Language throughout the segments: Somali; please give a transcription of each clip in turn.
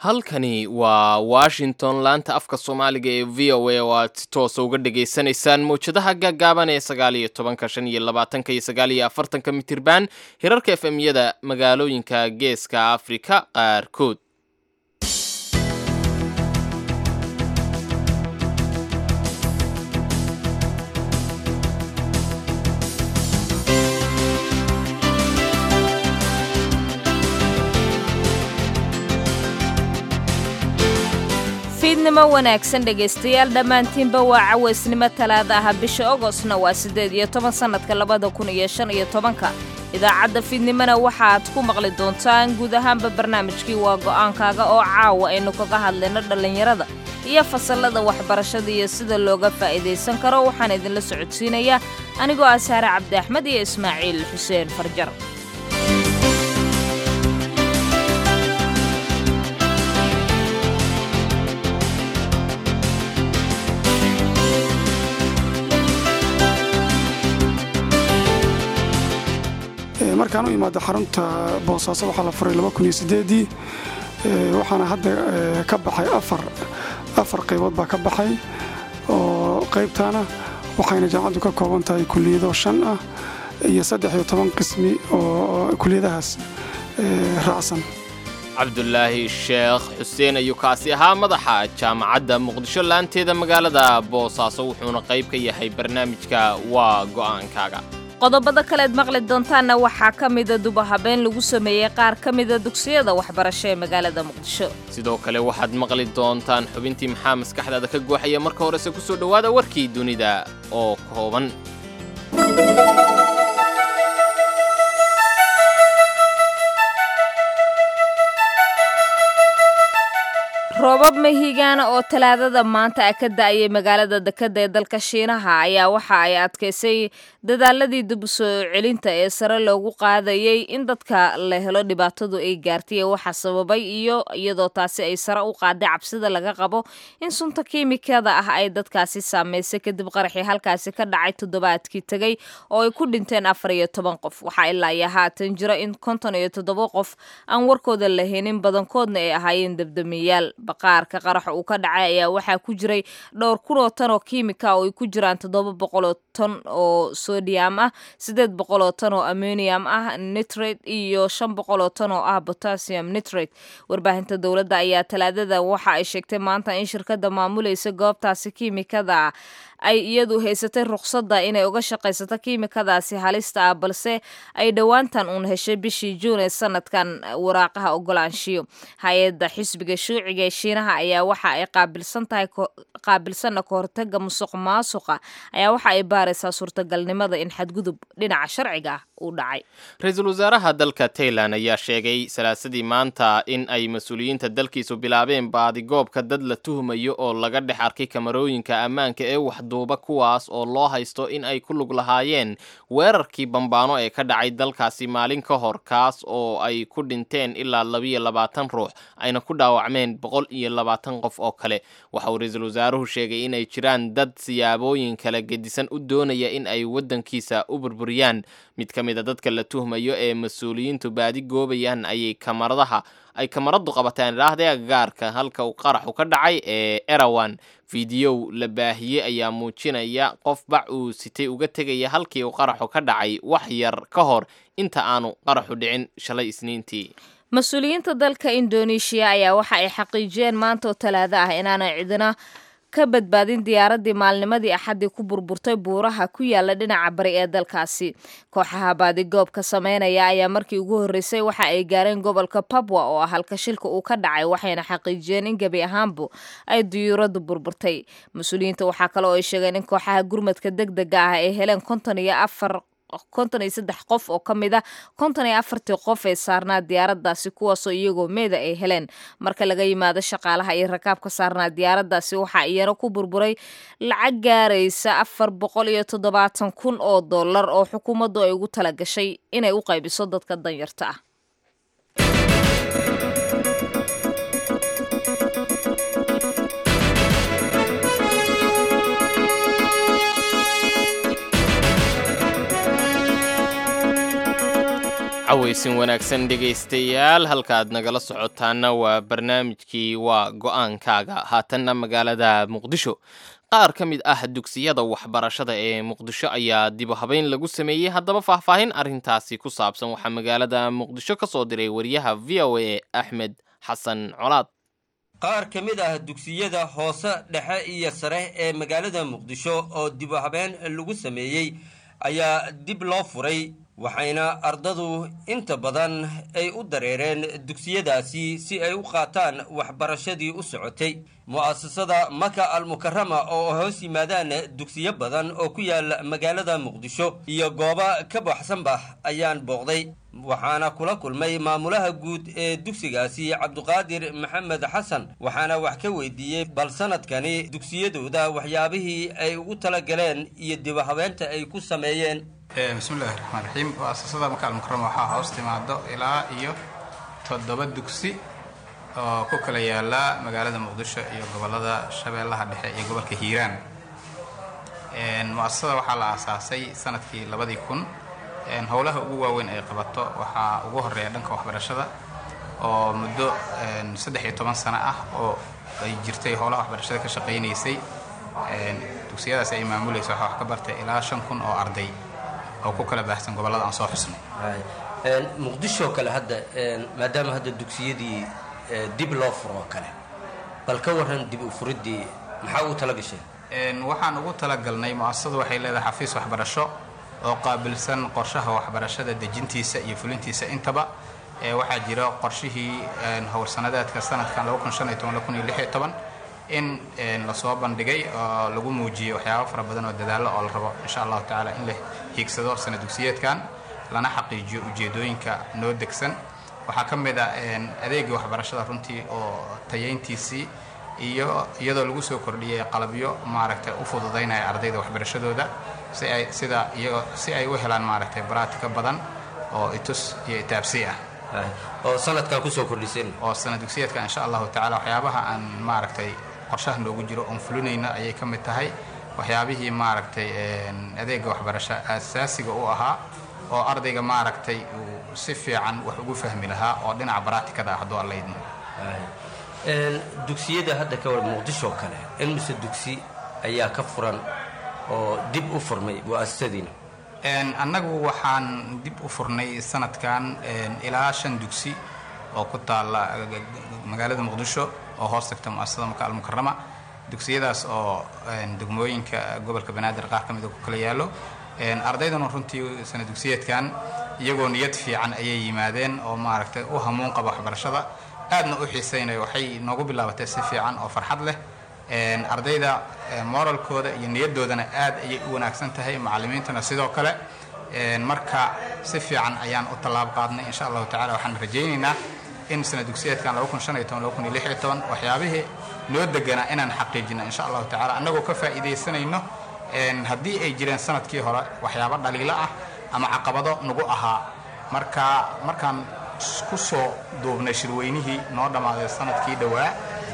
halkani waa washington laanta afka soomaaliga ee v o a oo aad si toosa uga dhagaysanaysaan mawjadaha gaagaaban ee sagaal iyo tobanka shan iyo labaatanka iyo sagaal iyo afartanka mitirban hirarka f m yada magaalooyinka geeska afrika qaarkood fiidnimo wanaagsan dhegaystayaal dhammaantiinba waa cawaysnimo talaada ah bisha ogostna waa siddeed iyo toban sannadka labada kun iyo shan iyo tobanka idaacadda fiidnimona waxaad ku maqli doontaan guud ahaanba barnaamijkii waa go'aankaaga oo caawa aynu kaga hadlayno dhallinyarada iyo fasallada waxbarashada iyo sida looga faa'iidaysan karo waxaan idinla socodsiinayaa anigoo ah saare cabdi axmed iyo ismaaciil xuseen farjar markaan u imaado xarunta boosaaso waxaa la furay ii waxaana hadda ka baxay afar qaybood baa ka baxay oo qaybtaana waxayna jaamacaddu ka kooban tahay kuliyado shan ah iyo saddex iyo toban qismi oo kuliyadahaas raacsan cabdulaahi sheekh xuseen ayuu kaasi ahaa madaxa jaamacadda muqdisho laanteeda magaalada boosaaso wuxuuna qayb ka yahay barnaamijka waa go'aankaaga qodobada kaleed maqli doontaanna waxaa ka mida dubahabeen lagu sameeyey qaar ka mida dugsiyada waxbarasho ee magaalada muqdisho sidoo kale waxaad maqli doontaan xubintii maxaa maskaxdaada ka gooxaya marka horese ku soo dhowaada warkii dunida oo kooban roobab mahigaana oo talaadada maanta a ka da'ayay magaalada dekadda ee dalka shiinaha ayaa waxa ay adkaysay dadaaladii dib u soo celinta ee sare loogu qaadayay in dadka la helo dhibaatadu ay gaartay ee waxa sababay iyo iyadoo taasi ay sare u qaaday cabsida laga qabo in sunta kiimikada ah ay dadkaasi saamaysay kadib qaraxii halkaasi ka dhacay toddobaadkii tegay oo ay ku dhinteen afar iyo toban qof waxaa ilaa iyo haatan jira in konton iyo toddoba qof aan warkooda la helin badankoodna ay ahaayeen dabdamiyaal baqaarka qaraxa uu ka dhacay ayaa waxaa ku jiray dhowr kunoo tan oo kiimika oo ay ku jiraan toddoba boqoloo ton oo sodium ah siddeed boqoloo tan oo ammonium ah nitrate iyo shan boqoloo tan oo ah potassium nitrate warbaahinta dowladda ayaa talaadada waxa ay sheegtay maanta in shirkadda maamulaysa goobtaasi kiimikada ay iyadu haysatay ruqsadda inay uga shaqaysato kiimikadaasi halista ah balse ay dhowaantan uun heshay bishii juun ee sanadkan waraaqaha ogolaanshiyo hay-adda xisbiga shuuciga ee shiinaha ayaa waxa ay qaabilsan tahay qaabilsanna ka hortaga musuq maasuqa ayaa waxa ay baaraysaa suurtagalnimada in xadgudub dhinaca sharciga ah uu dhacay ra-iisul wasaaraha dalka tailan ayaa sheegay salaasadii maanta in ay mas-uuliyiinta dalkiisu bilaabeen baadigoobka dad la tuhmayo oo laga dhex arkay kamarooyinka ammaanka ee waxduuba kuwaas oo loo haysto in ay ku lug lahaayeen weerarkii bambaano ee ka dhacay dalkaasi maalin ka hor kaas oo ay ku dhinteen ilaa labiyo labaatan ruux ayna ku dhaawacmeen boqol iyo labaatan qof oo kale waxa uu ra-iisul wasaaruhu sheegay inay jiraan dad siyaabooyin kala gedisan u doonaya in ay waddankiisa u burburiyaan mid ka mid a dadka la tuhmayo ee mas-uuliyiintu baadi goobayaan ayay kamaradaha ay kamaradu qabateen idhaahdee agagaarka halka uu qaraxu ka dhacay ee erawan fideow la baahiyey ayaa muujinaya qof bac uu sitay uga tegaya halkii uu qaraxu ka dhacay wax yar ka hor inta aanu qaraxu dhicin shalay isniintii mas-uuliyiinta dalka indoneeshiya ayaa waxa ay xaqiijiyeen maanta oo talaado ah inaanay cidina ka badbaadin diyaaradii maalnimadii axaddii ku burburtay buuraha ku yaala dhinaca bari ee dalkaasi kooxaha baadigoobka sameynaya ayaa markii ugu horreysay waxa ay gaareen gobolka babwa oo ah halka shilka uu ka dhacay waxayna xaqiijiyeen in gebi ahaanbu ay diyuuraddu burburtay mas-uuliyiinta waxaa kale oo ay sheegeen in kooxaha gurmadka deg dega ah ay heleen konton iyo afar konton iyo saddex qof oo ka mid a konton iyo afartii qof ee saarnaa diyaaraddaasi kuwaasoo iyagoo meeda ay heleen marka laga yimaado shaqaalaha iyo rakaabka saarnaa diyaaraddaasi waxaa iyana ku burburay lacag gaaraysa afar boqol iyo toddobaatan kun oo dollar oo xukuumaddu ay ugu tala gashay inay u qaybiso dadka danyarta ah cawaysin wanaagsan dhegaystayaal halkaaad nagala socotaana waa barnaamijkii waa go-aankaaga haatanna magaalada muqdisho qaar ka mid ah dugsiyada waxbarashada ee muqdisho ayaa dibu habeyn lagu sameeyey haddaba faahfaahin arrintaasi ku saabsan waxaa magaalada muqdisho ka soo diray wariyaha v o a axmed xasan colaad qaar ka mid ah dugsiyada hoose dhexe iyo sare ee magaalada muqdisho oo dibu habeen lagu sameeyey ayaa dib loo furay waxayna ardadu inta badan ay u dareereen dugsiyadaasi si ay u qaataan waxbarashadii u socotay mu'asasada maka almukarama oo hoos yimaadaan dugsiyo badan oo ku yaala magaalada muqdisho iyo goobo ka baxsanba ayaan booqday waxaana kula kulmay maamulaha guud ee dugsigaasi cabduqaadir maxamed xasan waxaana wax ka weydiiyey bal sanadkani dugsiyadooda waxyaabihii ay ugu talagaleen iyo dibahabeenta ay ku sameeyeen bismillahi raxmaan raxiim muasasada maka almukarama waxaa hoos timaado ilaa iyo toddoba dugsi oo ku kala yaala magaalada muqdisho iyo gobolada shabeellaha dhexe iyo gobolka hiiraan muasasada waxaa la aasaasay sanadkii labadii kun howlaha ugu waaweyn ay qabato waxaa ugu horeeya dhanka waxbarashada oo muddo saddex iyo toban sano ah oo ay jirtay howlaha waxbarashada ka shaqaynaysay dugsiyadaas ay maamulaysa waxaa wax ka bartay ilaa shan kun oo arday oo ku kala baahsan gobollada aan soo xusnay muqdisho kale hadda maadaama hadda dugsiyadii dib loo furo oo kale bal ka waran dib u furiddii maxaa ugu tala gasheen waxaan ugu talagalnay mu'asasadu waxay leedahay xafiis waxbarasho oo qaabilsan qorshaha waxbarashada dejintiisa iyo fulintiisa intaba waxaa jira qorshihii howrsanadeedka sanadkan in lasoo bandhigay oo lagu muujiyey waxyaaba fara badan oo dadaallo oo la rabo insha allahu tacaala in la hiigsado sana dugsiyeedkan lana xaqiijiyo ujeedooyinka noo degsan waxaa ka mid a adeegii waxbarashada runtii oo tayayntiisii iyo iyadoo lagu soo kordhiyey qalabyo maaragtay u fududaynaya ardayda waxbarashadooda si ay sida iyago si ay u helaan maaragtay baraatika badan oo itus iyo itaabsi ah oo sanadkan kusoo kordhiseen oo sana dugsiyeedka insha allahu tacala waxyaabaha aan maaragtay qorshaha noogu jiro oon fulinayna ayay ka mid tahay waxyaabihii maaragtay adeega waxbarasho asaasiga u ahaa oo ardayga maaragtay uu si fiican wax ugu fahmi lahaa oo dhinaca baraatikada ah hadduu allaydmo dugsiyada hadda ka war muqdisho kale in mise dugsi ayaa ka furan oo dib u furmay mu'asasadiina annagu waxaan dib u furnay sanadkan ilaa shan dugsi oo ku taalla magaalada muqdisho oo hoos tagta mu'asasada maka almukarama dugsiyadaas oo degmooyinka gobolka banaadir qaar ka mida ku kala yaallo ardayduna runtii sana dugsiyeedkan iyagoo niyad fiican ayay yimaadeen oo maaragtay u hamuun qaba waxbarashada aadna u xiisaynayo waxay noogu bilaabatay si fiican oo farxad leh ardayda moralkooda iyo niyadoodana aad ayay u wanaagsan tahay macallimiintana sidoo kale marka si fiican ayaan u tallaab qaadnay insha allahu tacala waxaan rajaynaynaa in sana dugsiyeedkan waxyaabihii noo deganaa inaan xaqiijino insha allahu tacala annagoo ka faa'iidaysanayno haddii ay jireen sanadkii hore waxyaabo dhaliilo ah ama caqabado nagu ahaa marka markaan ku soo duubnay shirweynihii noo dhammaaday sanadkii dhowaa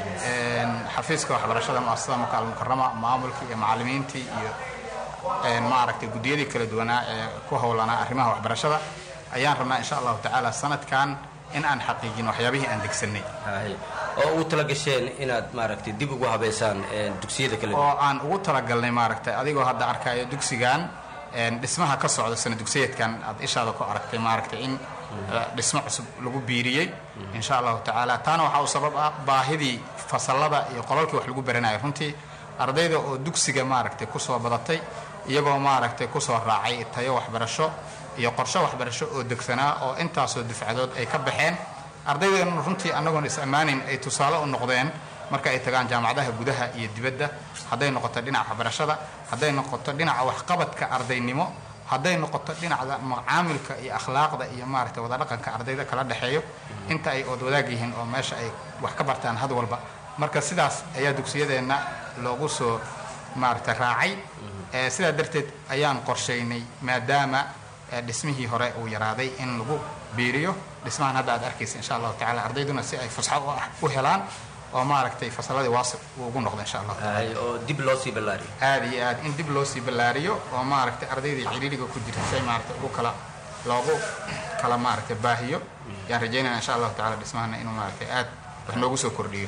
xafiiska waxbarashada muasasada maka almukarama maamulkii iyo macallimiintii iyo maaragtay guddiyadii kala duwanaa ee ku howlanaa arrimaha waxbarashada ayaan rabnaa insha allahu tacaala sanadkan in aan xaqiijino waxyaabihii aan degsanay oo ugu tala gasheen inaad maaragtay dib ugu habaysaan dugsiyada kale oo aan ugu talagalnay maaragtay adigoo hadda arkayo dugsigan dhismaha ka socda sana dugsiyeedkan aad ishaada ku aragtay maaragtay in dhismo cusub lagu biiriyey insha allahu tacaala taana waxaa u sabab ah baahidii fasallada iyo qolalkii wax lagu baranayo runtii ardayda oo dugsiga maaragtay kusoo badatay iyagoo maaragtay kusoo raacay tayo waxbarasho iyo qorshe waxbarasho oo degsanaa oo intaasoo dufcadood ay ka baxeen ardaydeena runtii annagoon is ammaanin ay tusaale u noqdeen marka ay tagaan jaamacadaha gudaha iyo dibadda hadday noqoto dhinaca waxbarashada hadday noqoto dhinaca waxqabadka ardaynimo hadday noqoto dhinacda macaamilka iyo akhlaaqda iyo maaragtay wadadhaqanka ardayda kala dhexeeyo inta ay ood wadaag yihiin oo meesha ay wax ka bartaan had walba marka sidaas ayaa dugsiyadeenna loogu soo maaragtay raacay sidaa darteed ayaan qorshaynay maadaama dhismihii hore uu yaraaday in lagu biiriyo dhismahan hadda aad arkaysa insha allahu tacala ardayduna si ay fusxo u helaan oo maaragtay fasalladii waasib uu ugu noqdo insha allahu taala oo dib loo sii ballaariyo aad iyo aad in dib loo sii ballaariyo oo maaragtay ardaydii ciriiriga ku jirta si ay maaragtay ugu kala loogu kala maaragtay baahiyo yaan rajaynaya insha allahu tacala dhismahana inuu maaragtay aad wax noogu soo kordhiyo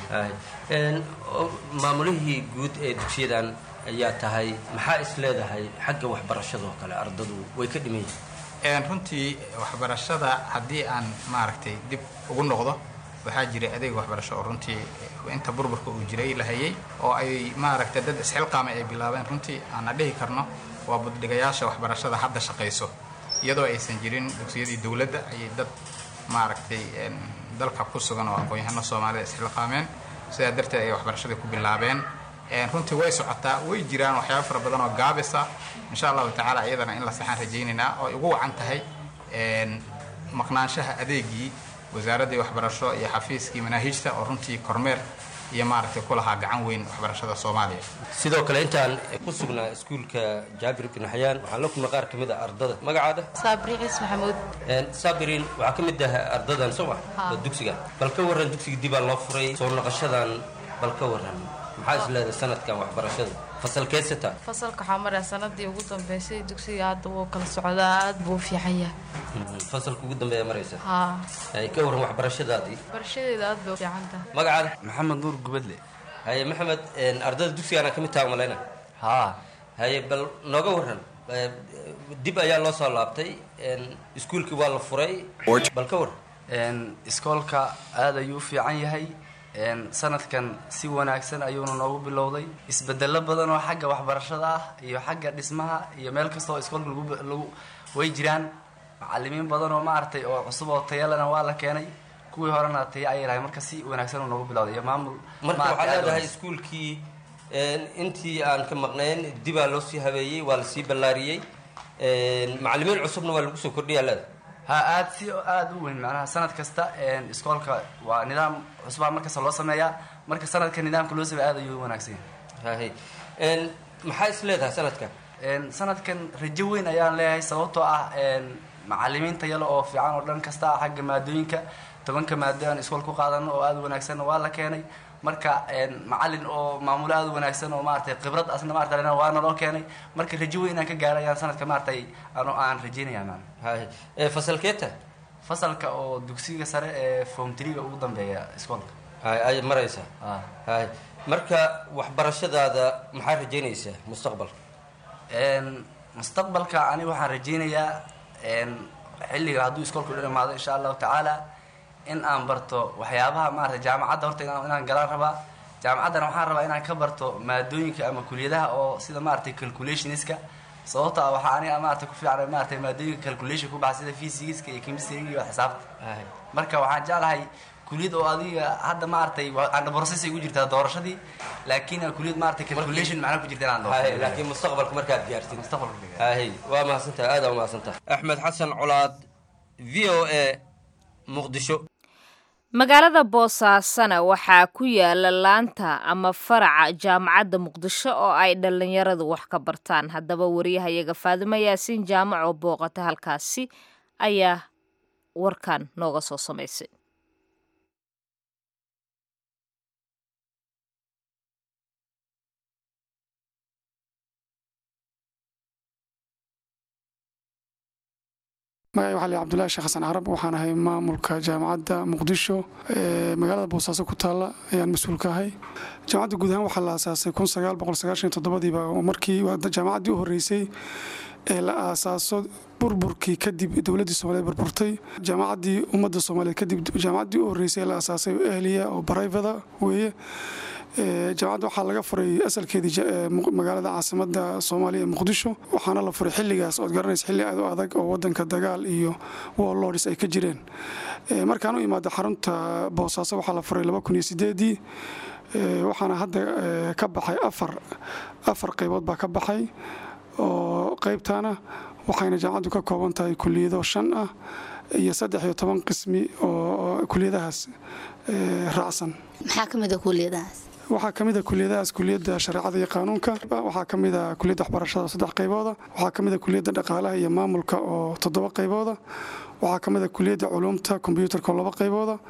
maamulihii guud ee dugsiyadan ayaa tahay maxaa is leedahay xagga waxbarashadoo kale ardadu way ka dhiman yihiin runtii waxbarashada haddii aan maaragtay dib ugu noqdo waxaa jiray adeeg waxbarasho oo runtii inta burburka uu jiray la hayay oo ay maaragtay dad isxilqaamay ay bilaabeen runtii aana dhihi karno waa buddhigayaasha waxbarashada hadda shaqayso iyadoo aysan jirin dugsiyadii dowladda ayay dad maaragtay dalka ku sugan oo aqoon-yahano soomaalida isxilqaameen sidaa darteed ayay waxbarashadii ku bilaabeen runtii way socotaa way jiraan waxyaaba fara badan oo gaabisa insha allahu tacaala iyadana in la saxaan rajaynaynaa oo ay ugu wacan tahay maqnaanshaha adeegii wasaaraddii waxbarasho iyo xafiiskii manaahiijta oo runtii kormeer iyo maaragtay ku lahaa gacan weyn waxbarashada soomaaliya sidoo kale intaan ku sugnaa iskuulka jaabir bin xayaan waxaan la kulmay qaar ka mid a ardada magacaada saabri ciis maxamuud saabiriin waxaa ka mid ah ardadan soo ma dugsiga bal ka warran dugsiga dibaa loo furay soo noqoshadan bal ka warran maxaa is leedahay sanadkan waxbarashada fasalkeedsata fasalka waxaa maraya sanadii ugu dambeysay dugsiga hadda wuu kala socdaa aad buu u fiican yahay fasalka ugu dambeeya maraysa haa ay ka warran waxbarashadaadii barashadeeda aad bay u fiican tahay magacaada maxamed nuur gubadle haye maxamed ardada dugsigaana ka mid taha malayna haa haye bal nooga warran dib ayaa loo soo laabtay iskuulkii waa la furay bal ka warran iskoolka aad ayuu u fiican yahay sanadkan si wanaagsan ayuuna noogu bilowday isbedelo badan oo xagga waxbarashada ah iyo xagga dhismaha iyo meel kasta oo iskoolka lagu way jiraan macalimiin badan oo maaragtay oo cusub oo tayalena waa la keenay kuwii horena taya ayay lahay marka si wanaagsan uu noogu bilowday iyo maamul marka waxaa leedahay iskuulkii intii aan ka maqnayn dibaa loo sii habeeyey waa lasii ballaariyey macalimiin cusubna waa lagu soo kordhiyaa leedahay ha aad si aada u weyn macnaha sanad kasta iskoolka waa nidaam cusbaa markasta loo sameeyaa marka sanadka nidaamka loo sameeya aad ayuu u wanaagsan yahay maxaa is leedahay sanadkan sanadkan rajo weyn ayaan leeyahay sababtoo ah macalimiinta yalo oo fiican oo dhan kasta ah xagga maadooyinka tobanka maado aan iskool ku qaadano oo aada u wanaagsanna waa la keenay marka macalin oo maamulo aada u wanaagsan oo maaragtay khibrad asna maarata lena waana loo keenay marka rajo weyn aan ka gaaray ayaan sanadka maaragtay ano aan rajeynaya man hay fasalkeeta fasalka oo dugsiga sare ee form triga ugu dambeeya iskoolka hay ay maraysaa hay marka waxbarashadaada maxaa rajeynaysaa mustaqbalka mustaqbalka aniga waxaan rajeynayaa xilliga hadduu iskoolka u dhamaado insha allahu tacaala in aan barto waxyaabaha maarata jaamacadda horta inaan galaan rabaa jaamacaddana waxaan rabaa inaan ka barto maadooyinka ama kuliyadaha oo sida maaragtay calculationska sababto ah waxaa aniga maarata ku fiican maarata maadooyinka calculation ku baxa sida physics iyo chemistry iyo xisaabta marka waxaan jeclahay kuliyad oo adiga hadda maaragtay aan process ay ku jirtaa doorashadii laakiin kuliyad maaragtay calculation macna ku jirta inaan doorto laakiin mustaqbalka markaad gaartid mustaqbalka hay waa mahadsantahay aada waa mahadsantahay axmed xasan colaad v o a muqdisho magaalada boosaasana waxaa ku yaala laanta ama faraca jaamacadda muqdisho oo ay dhallinyaradu wax ka bartaan haddaba wariyahayaga faadimo yaasiin jaamac oo booqata halkaasi ayaa warkan nooga soo samaysay magacay waxaa la cabdullahi sheekh xasan carab waxaan ahay maamulka jaamacadda muqdisho ee magaalada boosaaso ku taalla ayaan mas-uul ka ahay jaamacadda guud ahaan waxaa la aasaasay kun sagaal boqol sagaashan toddobadiiba markii jaamacaddii u horreysay ee la aasaaso burburkii kadib dowladdii soomaaliyeed burburtay jaamacaddii ummadda soomaaliyeed kadib jaamacaddii u horreysay ee la aasaasay ehliya oo barayfada weeye jaamacadda waxaa laga furay asalkeedii magaalada caasimada soomaaliya ee muqdisho waxaana la furay xilligaas ood garanaysa xilli aad u adag oo wadanka dagaal iyo warlords ay ka jireen markaan u imaada xarunta boosaaso waxaa la furay ii waxaana hadda ka baxay afar afar qaybood baa ka baxay oo qaybtaana waxayna jaamacaddu ka kooban tahay kuliyado shan ah iyo saddex iyo toban qismi oo kuliyadahaas raacsan maxaa ka mid a kuliyadahaas waxaa ka mid a kuliyadahaas kuliyadda shareecada iyo qaanuunka waxaa ka mid a kuliyadda waxbarashada saddex qaybooda waxaa ka mid a kuliyadda dhaqaalaha iyo maamulka oo toddoba qaybooda waxaa ka mid a kuliyadda culuumta kombyuutarka oo laba qaybooda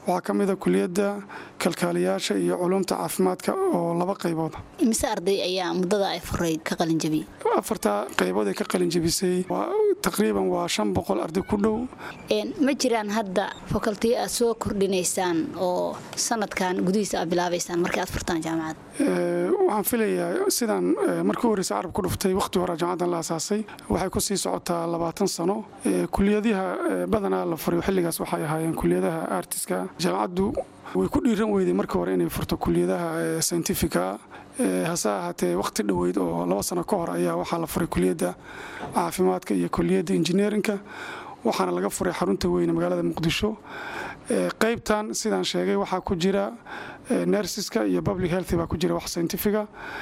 waxaa ka mid a kuliyadda kalkaaliyaasha iyo culumta caafimaadka oo laba qaybood imise arday ayaa muddada ay furayd ka qalinjabiyey afarta qaybood ay ka qalinjabisay taqriiban waa shan boqol arday ku dhow ma jiraan hadda fakaltiyo aad soo kordhinaysaan oo sanadkan gudihiisa aad bilaabaysaan markii aad furtaan jaamacad waxaan filayaa sidaan markii horeysa carab ku dhuftay wakhti hore jaamacadan la asaasay waxay ku sii socotaa labaatan sano kuliyadiha badanaa la furay xilligaas waxay ahaayeen kuliyadaha artiska jaamacaddu way ku dhiiran weyday markii hore inay furto kuliyadaha scientifica hase ahaatee wakhti dhoweyd oo laba sano ka hor ayaa waxaa la furay kuliyadda caafimaadka iyo kuliyadda injineerinka waxaana laga furay xarunta weyne magaalada muqdisho qaybtan sidaan sheegay waxaa ku jira nersiska iyo public health baa ku jira wax scientifica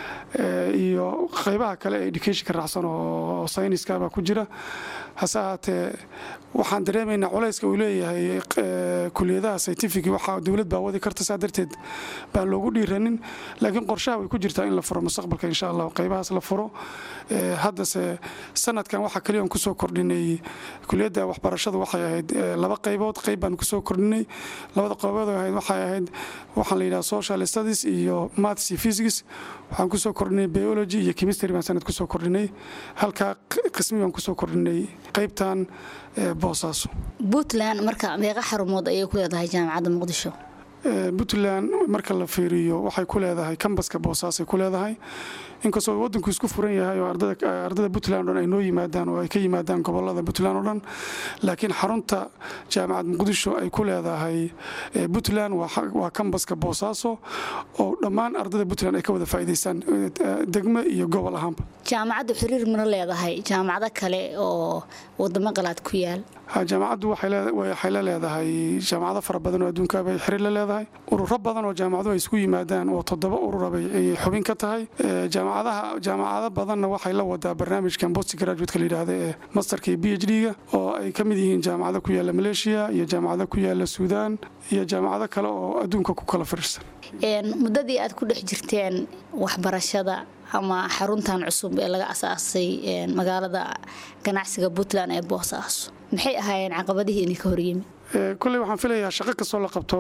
iyo qaybaha kale ee educationka raacsan oo sayniska baa ku jira hase ahaatee waxaan dareemaynaa culayska uu leeyahay kuliyadaha scientific waxaa dowlad baa wadi karta saa darteed baan loogu dhiiranin laakiin qorshaha way ku jirtaa in la furo mustaqbalka insha allah qaybahaas la furo haddase sanadkan waxaa kaliya aan kusoo kordhinay kuliyadda waxbarashadu waxay ahayd laba qaybood qayb baan kusoo kordhinay labada qaybood ahayd waxay ahayd waxaan la yidhaha social studies iyo maths iyo physics waxaan kusoo kordhinay biology iyo chemistry baan sanad kusoo kordhinay halkaa qismi baan kusoo kordhinay qaybtan boosaaso puntland marka meeqa xarumood ayay ku leedahay jaamacadda muqdisho puntland marka la fiiriyo waxay ku leedahay kambaska boosaasay ku leedahay inkastoo wadanku isku furan yahay oo ardada puntland o dhan ay noo yimaadaan oo ay ka yimaadaan gobolada puntland oo dhan laakiin xarunta jaamacad muqdisho ay ku leedahay puntland waa kambaska boosaaso oo dhammaan ardada puntland ay ka wada faa'iidaystaan degme iyo gobol ahaanba jaamacaddu xiriir mana leedahay jaamacado kale oo wadamo qalaad ku yaal jaamacaddu waxay la leedahay jaamacado fara badan oo adduunka bay xiriir la leedahay ururo badan oo jaamacaduhu ay isku yimaadaan oo toddoba urura bay xubin ka tahay jaamacadaha jaamacado badanna waxay la wadaa barnaamijkan post graduate-ka la yidhaahda ee masterka iyo b h d-ga oo ay ka mid yihiin jaamacado ku yaala maleeshiya iyo jaamacado ku yaala suudaan iyo jaamacado kale oo adduunka ku kala fariirsan muddadii aad ku dhex jirteen waxbarashada ama xaruntan cusub ee laga asaasay magaalada ganacsiga puntland ee boosaaso maxay ahaayeen caqabadihii idinka horyimi kolley waxaan filayaa shaqo kastoo la qabto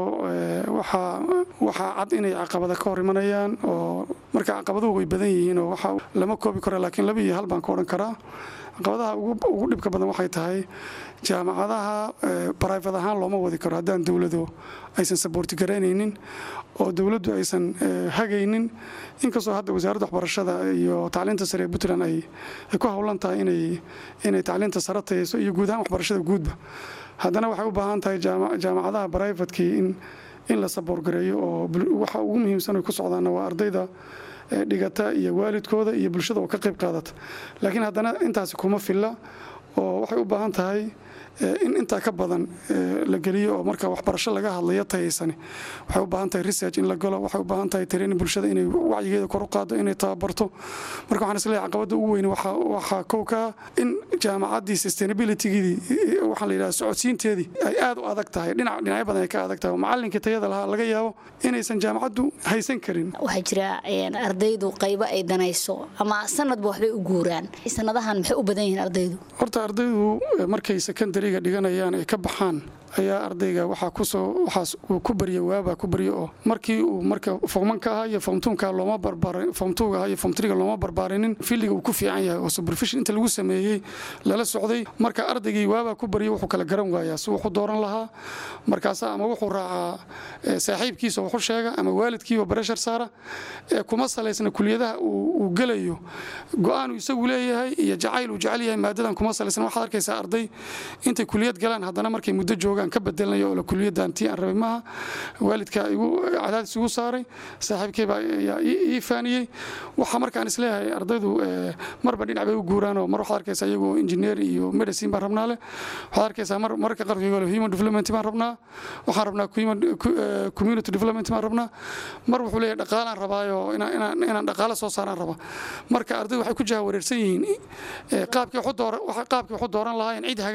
waxaa cad inay caqabada ka hor imanayaan oo marka caqabaduhu way badan yihiin oo waxa lama koobi karo laakiin laba iyo hal baan ka odhan karaa caqabadaha ugu dhibka badan waxay tahay jaamacadaha brifat ahaan looma wadi karo haddaan dowladu aysan saboorti garaynaynin oo dowladdu aysan hagaynin inkastoo hadda wasaaradda waxbarashada iyo tacliinta sare ee puntland ay ku howlan tahay inay tacliinta sare tayayso iyo guud ahaan waxbarashada guudba haddana waxay u baahan tahay jaamacadaha brifatkii in la saboorgareeyo oo waxa ugu muhiimsan ay ku socdaanna waa ardayda dhigata iyo waalidkooda iyo bulshada oo ka qayb qaadata laakiin haddana intaasi kuma filla oo waxay u baahan tahay in intaa ka badan la geliyo oo marka waxbarasho laga hadlayo tayaysani waxay u baahan tahay research in la galo waxay u baahan tahay training bulshada inay wacyigeeda kor u qaado inay tababarto marka waxaan isleeyahay caqabadda ugu weyn waxaa kow ka in jaamacaddii sustainabilitygeedii waxaan la yidhaha socodsiinteedii ay aad u adag tahay dhinac dhinacyo badan ay ka adag tahay oo macallinkii tayada lahaa laga yaabo inaysan jaamacaddu haysan karin waxaa jira ardaydu qaybo ay danayso ama sanadba waxbay u guuraan sanadahan maxay u badan yihiin ardaydu horta ardaydu markay secondary dhiganayaan ay ka baxaan ayaa ardayga waxaa kusoo waxaas uu ku barya waabaa ku barya oo markii uu marka fomanka ahaa iyo fomtuunka looma barbaarin fomtuuga ahaa iyo fomtriga looma barbaarinin filliga uu ku fiican yahay oo supervision inta lagu sameeyey lala socday marka ardaygii waabaa ku barya wuxuu kala garan waayaa si wuxuu dooran lahaa markaasa ama wuxuu raacaa saaxiibkiisa wuxu sheega ama waalidkiiba bareshar saara ee kuma salaysna kuliyadaha uu gelayo go-aan uu isagu leeyahay iyo jacayl uu jecel yahay maadadan kuma salaysna waxaad arkaysaa arday intay kuliyad galaan haddana markay muddo joogaan ka bedelnaya oo kuliyaddan tii aan rabay maaha waalidka igu cadaadis igu saaray saaxiibkayba ayaa ii faaniyey waxaa markaan isleeyahay ardaydu marba dhinac bay u guuraan oo mar waxaad arkaysaa iyagoo engineer iyo medicine baan rabnaa leh waxaad arkaysaa mar marka qaarkood human development baan rabnaa waxaan rabnaa community development baan rabnaa mar wuxuu leeyahay dhaqaalaan rabaayo inaan dhaqaale soo saaraan raba marka ardaydu waxay ku jaha wareersan yihiin qaabkii waxu dooran lahaayeen cid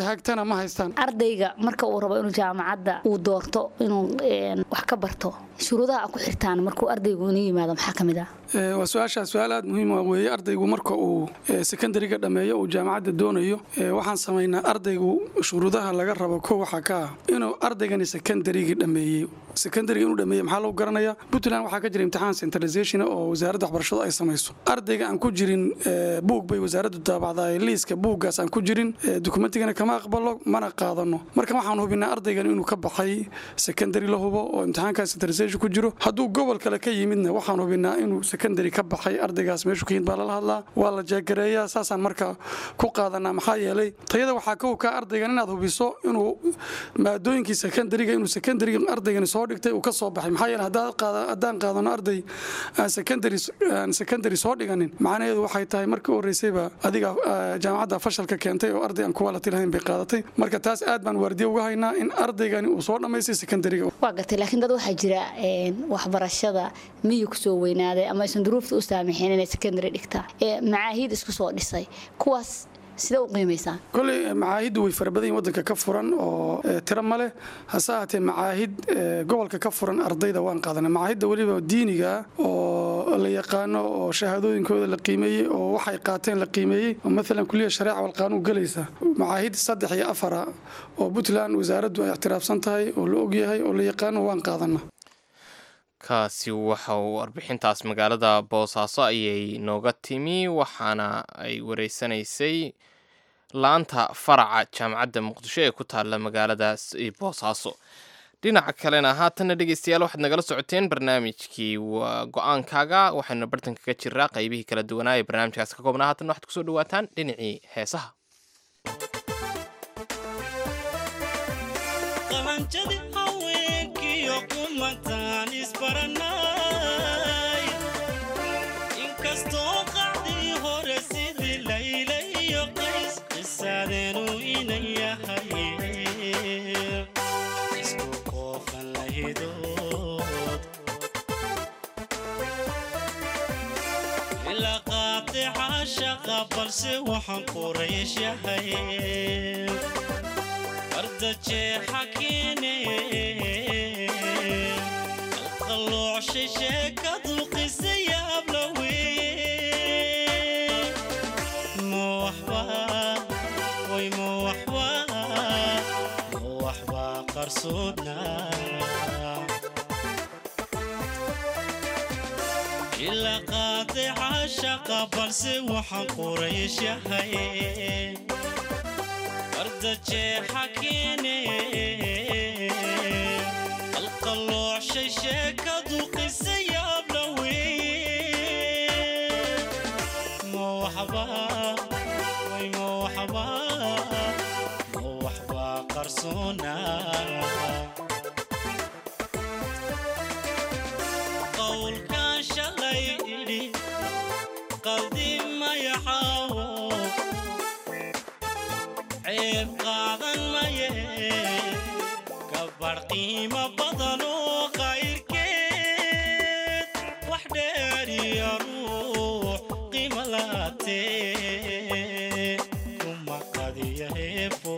hagtana ma haystaan ardayga marka uu rabo inuu jaamacadda uu doorto inuu een, wax ka barto shuruudaha ku xirtaan markuu ardaygu ina yimaado maxaa ka mid ah Ee, waa su-aashaa su-aal aad muhiim ah weeye ardaygu marka uu ee, secondariga dhammeeyo uu jaamacadda doonayo ee, waxaan samaynaa ardaygu shuruudaha laga rabo ko waxaa ka ah inuu ardaygani secondarigii dhammeeyey secondariga inuu dhammeeyey maxaa lagu garanayaa puntland waxaa ka jira imtixaan centralization oo wasaaradda waxbarashadu ay samayso ardayga aan ku jirin ee, buug bay wasaaraddu daabacdaa liiska buuggaas aan ku jirin ee, dukumentigana kama aqbalo mana qaadano marka waxaan hubinaa ardaygan inuu ka baxay secondary la hubo oo imtixaankaas centralization ku jiro hadduu gobol kale ka yimidna waxaan hubinaa inuu secondary ka baxay ardaygaas meeshu ka yimid baa lala hadlaa waa la jeegareeyaa saasaan marka ku qaadanaa maxaa yeelay tayada waxaa ka hukaa ardaygan inaad hubiso inuu maadooyinkii secondariga inuu secondary ardaygani soo dhigtay uu ka soo baxay maxaa yeelay haddaad qaada- haddaan qaadano arday aan secondary aan secondary soo dhiganin macnaheedu waxay tahay markii u horreysayba adiga ah, jaamacadda fashalka keentay oo arday aan quality lahayn bay qaadatay marka taas aad baan waardiye uga haynaa in ardaygani uu soo dhammaystay secondariga waa gartay laakiin dad waxaa jira een, waxbarashada miyi kusoo weynaaday ama aysan duruufta u saamaxeen inay secondary dhigtaa ee macaahiid isku soo dhisay kuwaas sidee u qiimaysaan koley macaahiddu way fara badan yihin waddanka ka furan oo eh, tiro ma leh hase ahaatee macaahid eh, gobolka ka furan ardayda waan qaadanay macaahidda weliba diiniga ah oo la yaqaano oo shahaadooyinkooda la qiimeeyey oo waxay qaateen la qiimeeyey oo maalan kuliya shareeca walqaanuun gelaysa macaahid saddex iyo afara oo puntland wasaaraddu ay ictiraafsan tahay oo la ogyahay oo la yaqaano waan qaadana kaasi waxa uu warbixintaas magaalada boosaaso ayay nooga timi waxaana ay wareysanaysay laanta faraca jaamacadda muqdisho ee ku taalla magaaladaas boosaaso dhinaca kalena haatanna dhegeystayaal waxaad nagala socoteen barnaamijkii waa go-aankaaga waxaynu bartanka ka jiraa qaybihii kala duwanaa ee barnaamijkaas ka koobnaa haatan waxaad kusoo dhawaataan dhinacii heesaha qalanjadi haweenkiyo kumantaan isbaranay inkastoo qacdii hore sidii layla iyo qays qisaadeenu inan yahay isku qoofan lahidood ilaa qaatica shaqa balse waxaan quraysh yahay ardajeexa keene qalqaloocshi sheekadu qisa yaablawe ma waxba way ma waxba ma waxba qarsoodna ilaa qaadica shaqa balse waxaan quraysh yahay ardajeexa keene qalqaloocshi sheekadu qisa yaablawe ma waxba way ma waxba ma waxba qarsoona qowlkan shalay idhi qaldi mayaxaawo ceeb qaadan maye gabarh qiimo badan oo qayrkeed wax dheeriya ruux qiimo laatee kuma qadiya heebo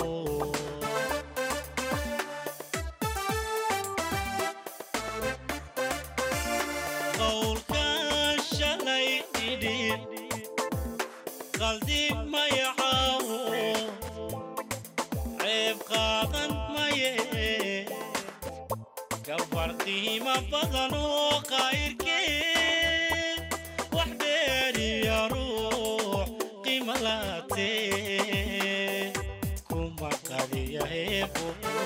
qowlkan shalay idhi qaldi mayaxaawo ceeb qaadan maye gabar qiimo badan oo qayrkeed wax dheeriya ruux qiimo laatee kuma qadiya heebo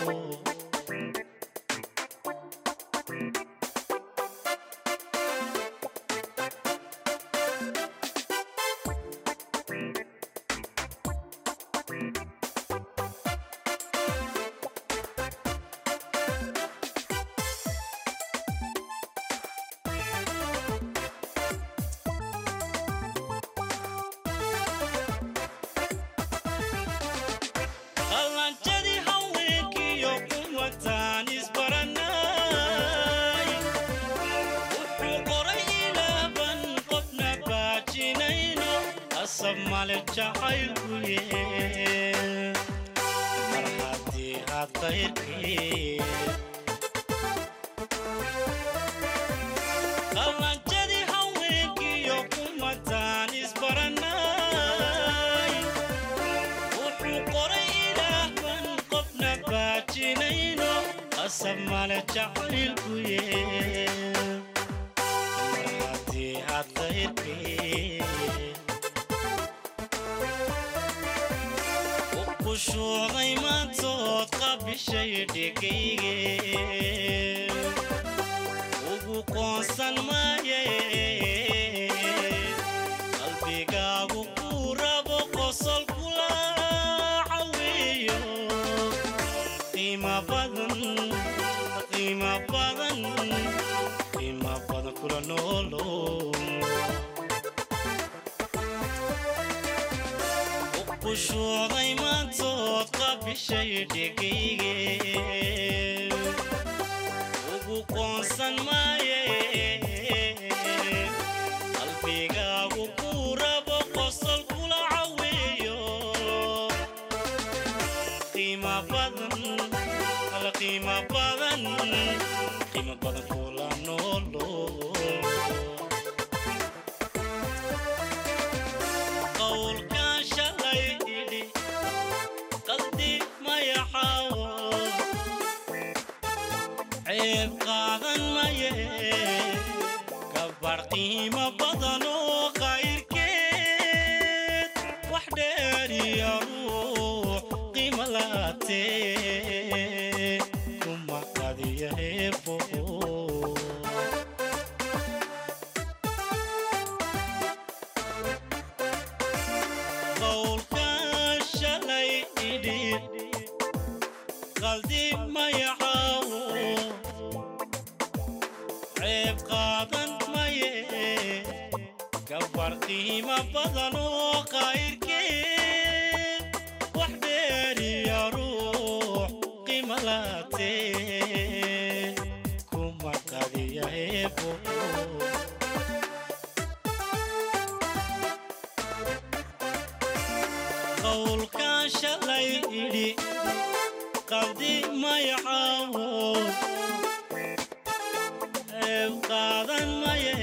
qalanjadii haweenkiyo kuwataan isbaranay wuxuu qoray ilaaban qofna baajinayno asab male jacaylkuye aad qayrkii qalanjadii haweenkiyo kumataan isbaranay wuxuu qoray ilaah ban qofna baajinayno qasab male jacaylkuye mar haddii aad qayrkii kushuuday maantood qabishay dhegayge ugu qoonsan maaye qalbigaagu ku rabo qosol kula caweeyo qiima badan qiima badan qiima badan kula noolo kushuuday maantood qabishay dhegayge ugu qoonsan maaye qalbigaagu ku rabo qosol kula caweeyo qiima badan ala qiima badan qiima badan kula noolo qowlkan shalay idhi qaldi mayaxaawo ceeb qaadan maye gabar qiimo badan oo qayrkeed wax dheeriya ruux qiimo laatee kuma qadiya heebo qowlkan shalay idhi qaldi mayaxaawo ceeb qaadan maye gabar qiimo badan oo qayrkeed wax dheeriya ruux qiimo laatee kuma qadiya heebo qowlkan shalay idhi qaldi mayaxaawo ceeb qaadan maye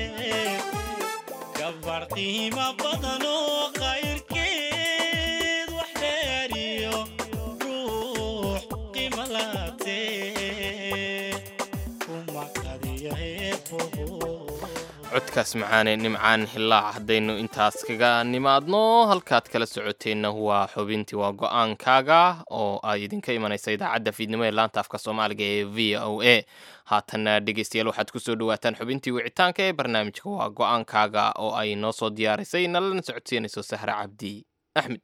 gabar qiimo badan oo qayrkeed wax dheeriyo ruux qiimo laatee kuma qadiya heebo codkaas macaane nimcaan hillaac haddaynu intaas kaga nimaadno halkaad kala socoteenna waa xubintii waa go-aankaaga oo ay idinka imanaysa idaacadda fiidnimo ee laanta afka soomaaliga ee v o a haatanna dhegeystayaal waxaad kusoo dhawaataan xubintii wicitaanka ee barnaamijka waa go-aankaaga oo ay noo soo diyaarisay nalana socodsiinayso sahre cabdi axmed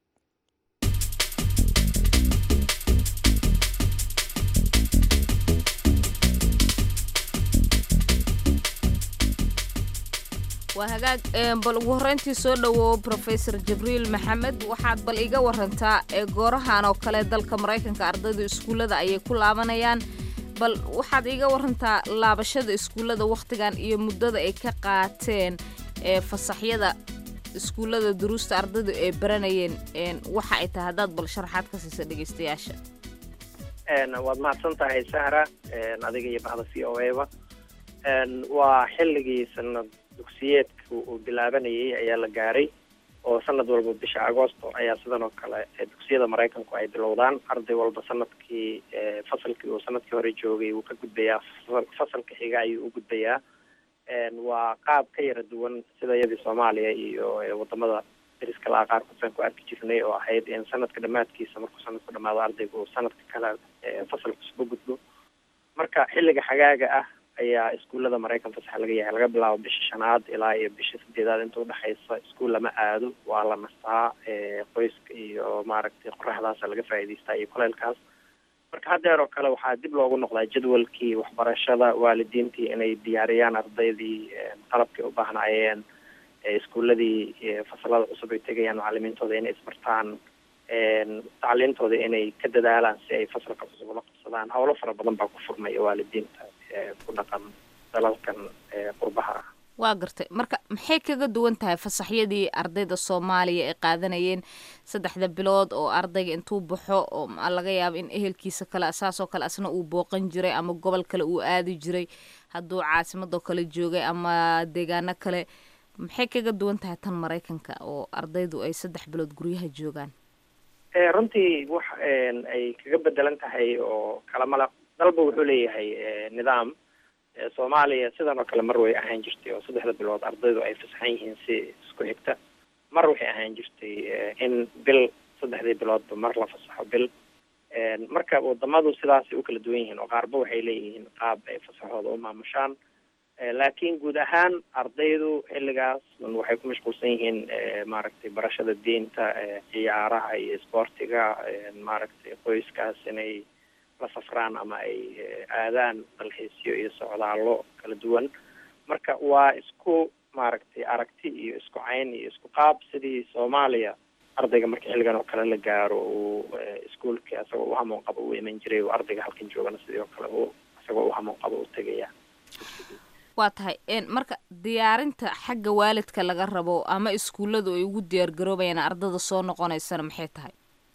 waa hagaag een, bal ugu horreyntii soo dhowow professor jibriil maxamed waxaad bal iga warantaa ee goorahan oo kale dalka maraykanka ardayda iskuullada ayay ku laabanayaan bal waxaad iga warantaa laabashada iskuullada wakhtigan iyo muddada ay ka qaateen ee fasaxyada iskuullada duruusta ardaydu ay baranayeen een, waxa ay tahay haddaad bal sharaxaad ka siisa dhegeystayaasha waad mahadsan tahay sahra adiga iyo bahda c o aba waa xilligii sanad dugsiyeedka uu bilaabanayay ayaa la gaaray oo sanad walba bisha agoosto ayaa sidan oo kale dugsiyada maraykanku ay bilowdaan arday walba sanadkii fasalkii uu sanadkii hore joogay wuu ka gudbayaa fasalka xiga ayuu u gudbayaa waa qaab ka yara duwan sida iyadii soomaaliya iyo wadamada dariska laha qaarkood ku arki jirnay oo ahayd in sanadka dhammaadkiisa markuu sanadku dhamaado ardaygu uu sanadka kale fasal cusub u gudbo marka xilliga xagaaga ah ayaa iskuullada maraykan fasax laga yahay laga bilaabo bisha shanaad ilaa iyo bisha sideedaad inta udhexaysa iskuul lama aado waa la nastaa qoyska iyo maaragtay qoraxdaasa laga faa'iidaystaa iyo kuleylkaas marka haddeer oo kale waxaa dib loogu noqdaa jadwalkii waxbarashada waalidiintii inay diyaariyaan ardaydii qalabkay u baahnaayeen iskuuladii fasalada cusub ay tegayaan macalimiintooda inay isbartaan tacliintooda inay ka dadaalaan si ay fasalka cusub ula qabsadaan howlo fara badan baa ku furmaya waalidiinta ku dhaqan dalalkan qurbaha ah waa gartay marka maxay kaga duwan tahay fasaxyadii ardayda soomaaliya ay qaadanayeen saddexda bilood oo ardayga intuu baxo oo ma laga yaabo in ehelkiisa kale saasoo kale asna uu booqan jiray ama gobol kale uu aadi jiray hadduu caasimadoo kale joogay ama deegaano kale maxay kaga duwan tahay tan maraykanka oo ardaydu ay saddex bilood guryaha joogaan runtii wax ay kaga bedelan tahay oo kalamala dalba wuxuu leeyahay nidaam soomaaliya sidan oo kale mar way ahaan jirtay oo saddexda bilood ardaydu ay fasaxan yihiin si isku xigta mar waxay ahaan jirtay in bil saddexdii biloodba mar la fasaxo bil marka wadamadu sidaasay u kala duwan yihiin oo qaarba waxay leeyihiin qaab ay fasaxooda u maamushaan laakiin guud ahaan ardaydu xilligaas waxay ku mashquulsan yihiin maaragtay barashada diinta ciyaaraha iyo isboortiga maaragtay qoyskaas inay la safraan ama ay aadaan dalxiisyo iyo socdaallo kala duwan marka waa isku maaragtay aragti iyo isku cayn iyo isku qaab sidii soomaaliya ardayga marka xilligan oo kale la gaaro uu iskuolkii isagoo u hamoon qabo u iman jiray oo ardayga halkan joogana sidii oo kale u isagoo u hamoon qabo u tegaya waa tahay marka diyaarinta xagga waalidka laga rabo ama iskuulladu ay ugu diyaar garoobayaan ardada soo noqonaysana maxay tahay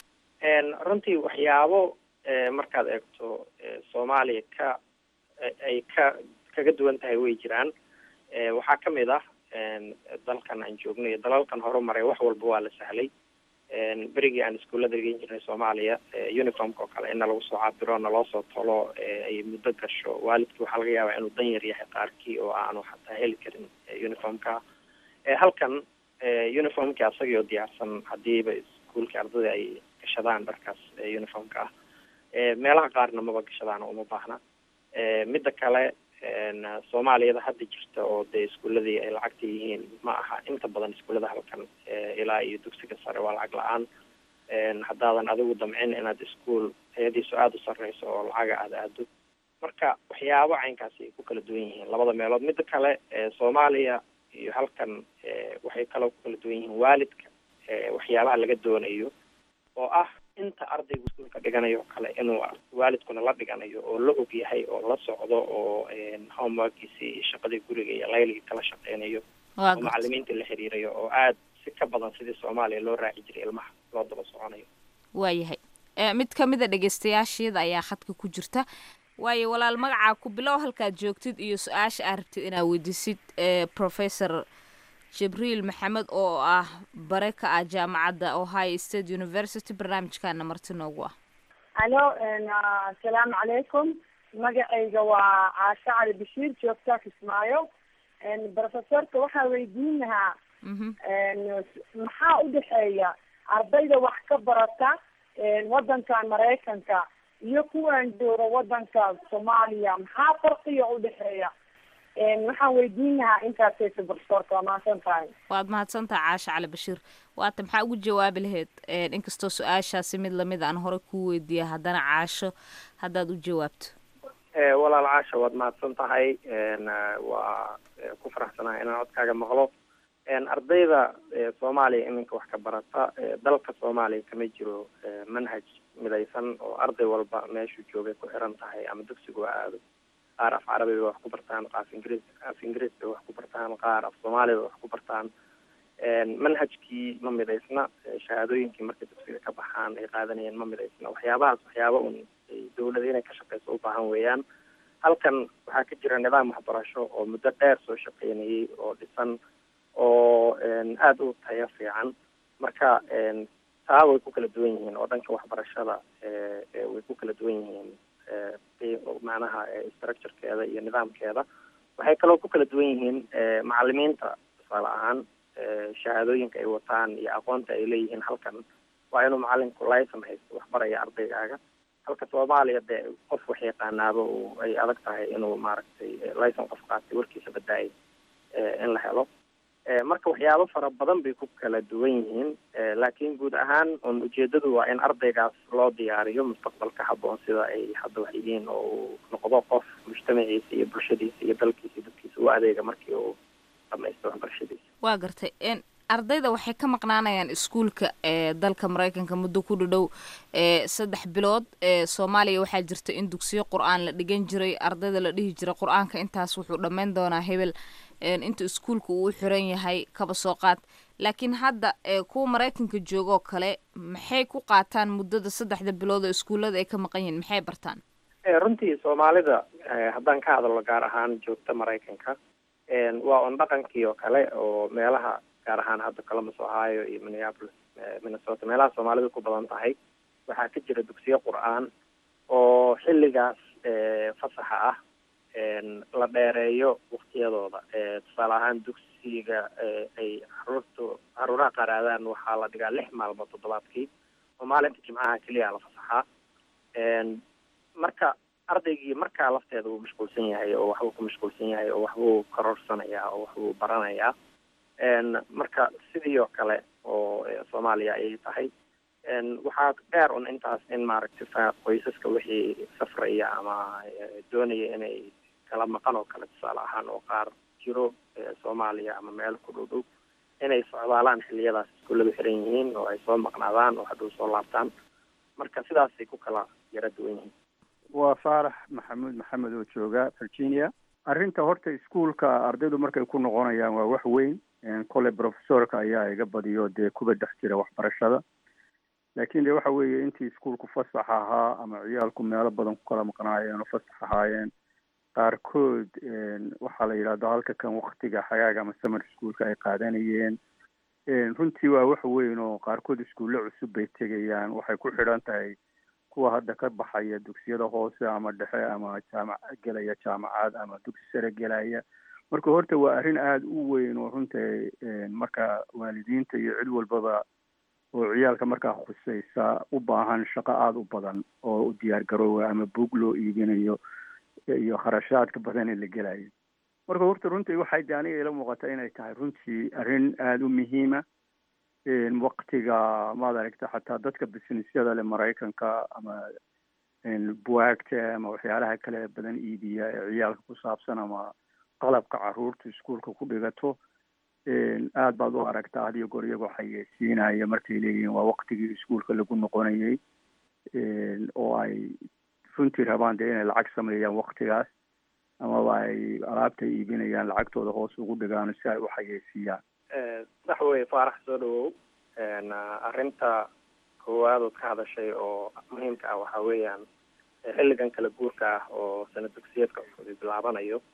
runtii waxyaabo markaad eegto soomaaliya ka ay ka kaga duwan tahay way jiraan waxaa kamid ah dalkan aan joogno iyo dalalkan horumaray wax walba waa la sahlay berigii aan iskuullada dhigan jirnay soomaaliya uniformka oo kale ina lagu soo cabiro naloo soo tolo ay muddo gasho waalidkii waxaa laga yaabaa inuu dan yar yahay qaarkii oo aanu xataa heli karin uniformka halkan uniformkii asagii oo diyaarsan hadiiba iskuulkii ardada ay gashadaan dharkaas uniformka ah meelaha qaarna maba gashadaan uma baahna midda kale soomaaliyada hadda jirta oo dee iskuuladii ay lacagta yihiin ma aha inta badan iskuullada halkan ilaa iyo dugsiga sare waa lacag la-aan haddaadan adigu damcin inaad iskuol tayadiisu aada u sarreyso oo lacaga aada aado marka waxyaabo caynkaasi ay ku kala duwan yihiin labada meelood midda kale soomaaliya iyo halkan waxay kaloo ku kala duwan yihiin waalidka waxyaabaha laga doonayo oo ah inta ardaygu iskuolka dhiganayo o kale inuu waalidkuna la dhiganayo oo la og yahay oo la socdo oo homeworkiisi iyo shaqadii guriga iyo layligii kala shaqeynayo oo macalimiinta la xiriirayo oo aada si ka badan sidii soomaaliya loo raaci jiray ilmaha loo daba soconayo waayahay mid kamid a dhegeystayaasheeda ayaa khadka ku jirta waayo walaal magacaa ku bilow halkaad joogtid iyo su-aasha aad rabtid inaad weydiisid professor jibriil maxamed oo ah bare ka ah jaamacadda ohio state university barnaamijkaana marti noogu ah alo asalaamu calaykum magacayga waa caashe cali bashiir joogtaa kismaayo professorka waxaa weydiin lahaa maxaa udhexeeya ardayda wax ka barata wadankan maraykanka iyo kuwan jooga wadanka soomaaliya maxaa farqiga udhexeeya waxaan weydiin lahaa intaasaysa professorka waa mahadsan tahay waad mahadsan tahay caashe cali bashiir waata maxaa ugu jawaabi lahayd inkastoo su-aashaasi mid lamid aan hore kuu weydiiya haddana caasho haddaad u jawaabto walaal caasha waad mahadsan tahay waa ku faraxsanahay inaan codkaaga maqlo ardayda soomaaliya iminka wax ka barata dalka soomaaliya kama jiro manhaj midaysan oo arday walba meeshuu joogay ku xiran tahay ama dugsigu aado qaar af carabi bay wax ku bartaan qaaf ingiriis af ingiriis bay wax ku bartaan qaar af soomaaliya bay wax ku bartaan manhajkii ma midaysna shahaadooyinkii markay dugsiga ka baxaan ay qaadanayeen ma midaysna waxyaabahaas waxyaaba un dawlada inay ka shaqeyso u baahan weeyaan halkan waxaa ka jira nidaam waxbarasho oo muddo dheer soo shaqeynayay oo dhisan oo aada u tayo fiican marka taa way ku kala duwan yihiin oo dhanka waxbarashada way ku kala duwan yihiin macnaha structurekeeda iyo nidaamkeeda waxay kaloo ku kala duwan yihiin macalimiinta tusaale ahaan shahaadooyinka ay wataan iyo aqoonta ay leeyihiin halkan waa inuu macalinku licen haysto waxbaraya ardaygaaga halka soomaaliya dee qof wax yaqaanaaba ay adag tahay inuu maaragtay licen qof qaatay warkiisa badaayay in la helo marka waxyaabo fara badan bay ku kala duwan yihiin laakiin guud ahaan un ujeedadu waa in ardaygaas loo diyaariyo mustaqbalka haboon sida ay hadda wax yihiin oo uu noqdo qof mujtamaciisa iyo bulshadiisa iyo dalkiisa iyo dadkiisa u adeega markii uu dhamaysto waxbarashadiisa waa gartay ardayda waxay ka maqnaanayaan iskuulka ee dalka maraykanka muddo ku dhadhow ee saddex bilood ee soomaaliya waxaa jirta in dugsiyo qur-aan la dhigan jiray ardayda la dhihi jiray qur-aanka intaas wuxuu dhammayn doonaa hebel inta iskuulka uu xiran yahay kaba soo qaad laakiin hadda kuwa maraykanka joogoo kale maxay ku qaataan muddada saddexda bilood oo iskuullada ay ka maqan yihiin maxay bartaan runtii soomaalida haddaan ka hadalno gaar ahaan joogta maraykanka waa un dhaqankii oo kale oo meelaha gaar ahaan hadda columbus ohio iyo minneapolis minnesota meelaha soomaalidu ku badan tahay waxaa ka jira dugsiyo qur-aan oo xilligaas fasaxa ah la dheereeyo waktiyadooda tusaale ahaan dugsiga ay caruurtu caruuraha qaraadaan waxaa la dhigaa lix maalmood toddobaadkii oo maalinta jimcaha keliya la fasaxaa marka ardaygii markaa lafteeda wuu mashquulsan yahay oo waxbuu ku mashquulsan yahay oo waxbuu karorsanayaa oo waxbuu baranayaa marka sidii oo kale oo soomaaliya ayay tahay waxaa dheer un intaas in maaragtay fa qoysaska wixii safraya ama doonaya inay kala maqan oo kale tusaale ahaan oo qaar jiro soomaaliya ama meel ku dhow dhow inay socdaalaan xiliyadaas iskuulladu xiran yihiin oo ay soo maqnaadaan oo hadhow soo laabtaan marka sidaasay ku kala yara duwan yihiin waa faarax maxamuud maxamed oo jooga virginia arrinta horta iskuolka ardaydu markay ku noqonayaan waa wax weyn kole professorka ayaa iga badiyo dee kuba dhex jira waxbarashada laakiin de waxa weeye intii iskuolku fasax ahaa ama ciyaalku meelo badan ku kala maqnaayeen oo fasax ahaayeen qaarkood waxaa la yidhahdo halka kan waktiga xagaaga ama summer schoolka ay qaadanayeen runtii waa wax weyn oo qaarkood iskuulle cusub bay tegayaan waxay ku xidhan tahay kuwa hadda ka baxaya dugsiyada hoose ama dhexe ama jaamac gelaya jaamacad ama dugsi sare gelaya marka horta waa arrin aada u weyn oo runtii marka waalidiinta iyo cid walbaba oo ciyaalka markaa khusaysa u baahan shaqo aada u badan oo u diyaar garoowa ama buug loo iibinayo iyo kharashaadka badan ee la gelayo marka horta runtii waxay de aniga ila muuqata inay tahay runtii arrin aada u muhiima waktiga maad aragta xataa dadka businessyada le maraykanka ama buwaagta ama waxyaalaha kale badan iibiya ee ciyaalka ku saabsan ama qalabka caruurta iskuolka ku dhigato aad baad u aragtaa hadiyo goor iyagoo xayeysiinaya markay leeyihiin waa waktigii iskuolka lagu noqonayay oo ay runtii rabaan dee inay lacag sameeyaan waktigaas amaba ay alaabta iibinayaan lacagtooda hoos ugu dhigaan si ay u xayeysiiyaan sax weye faarax soo dhawow arrinta koowaad ood ka hadashay oo muhiimka ah waxaa weeyaan xilligan kala guurka ah oo sana dugsiyeedka cusub bilaabanayo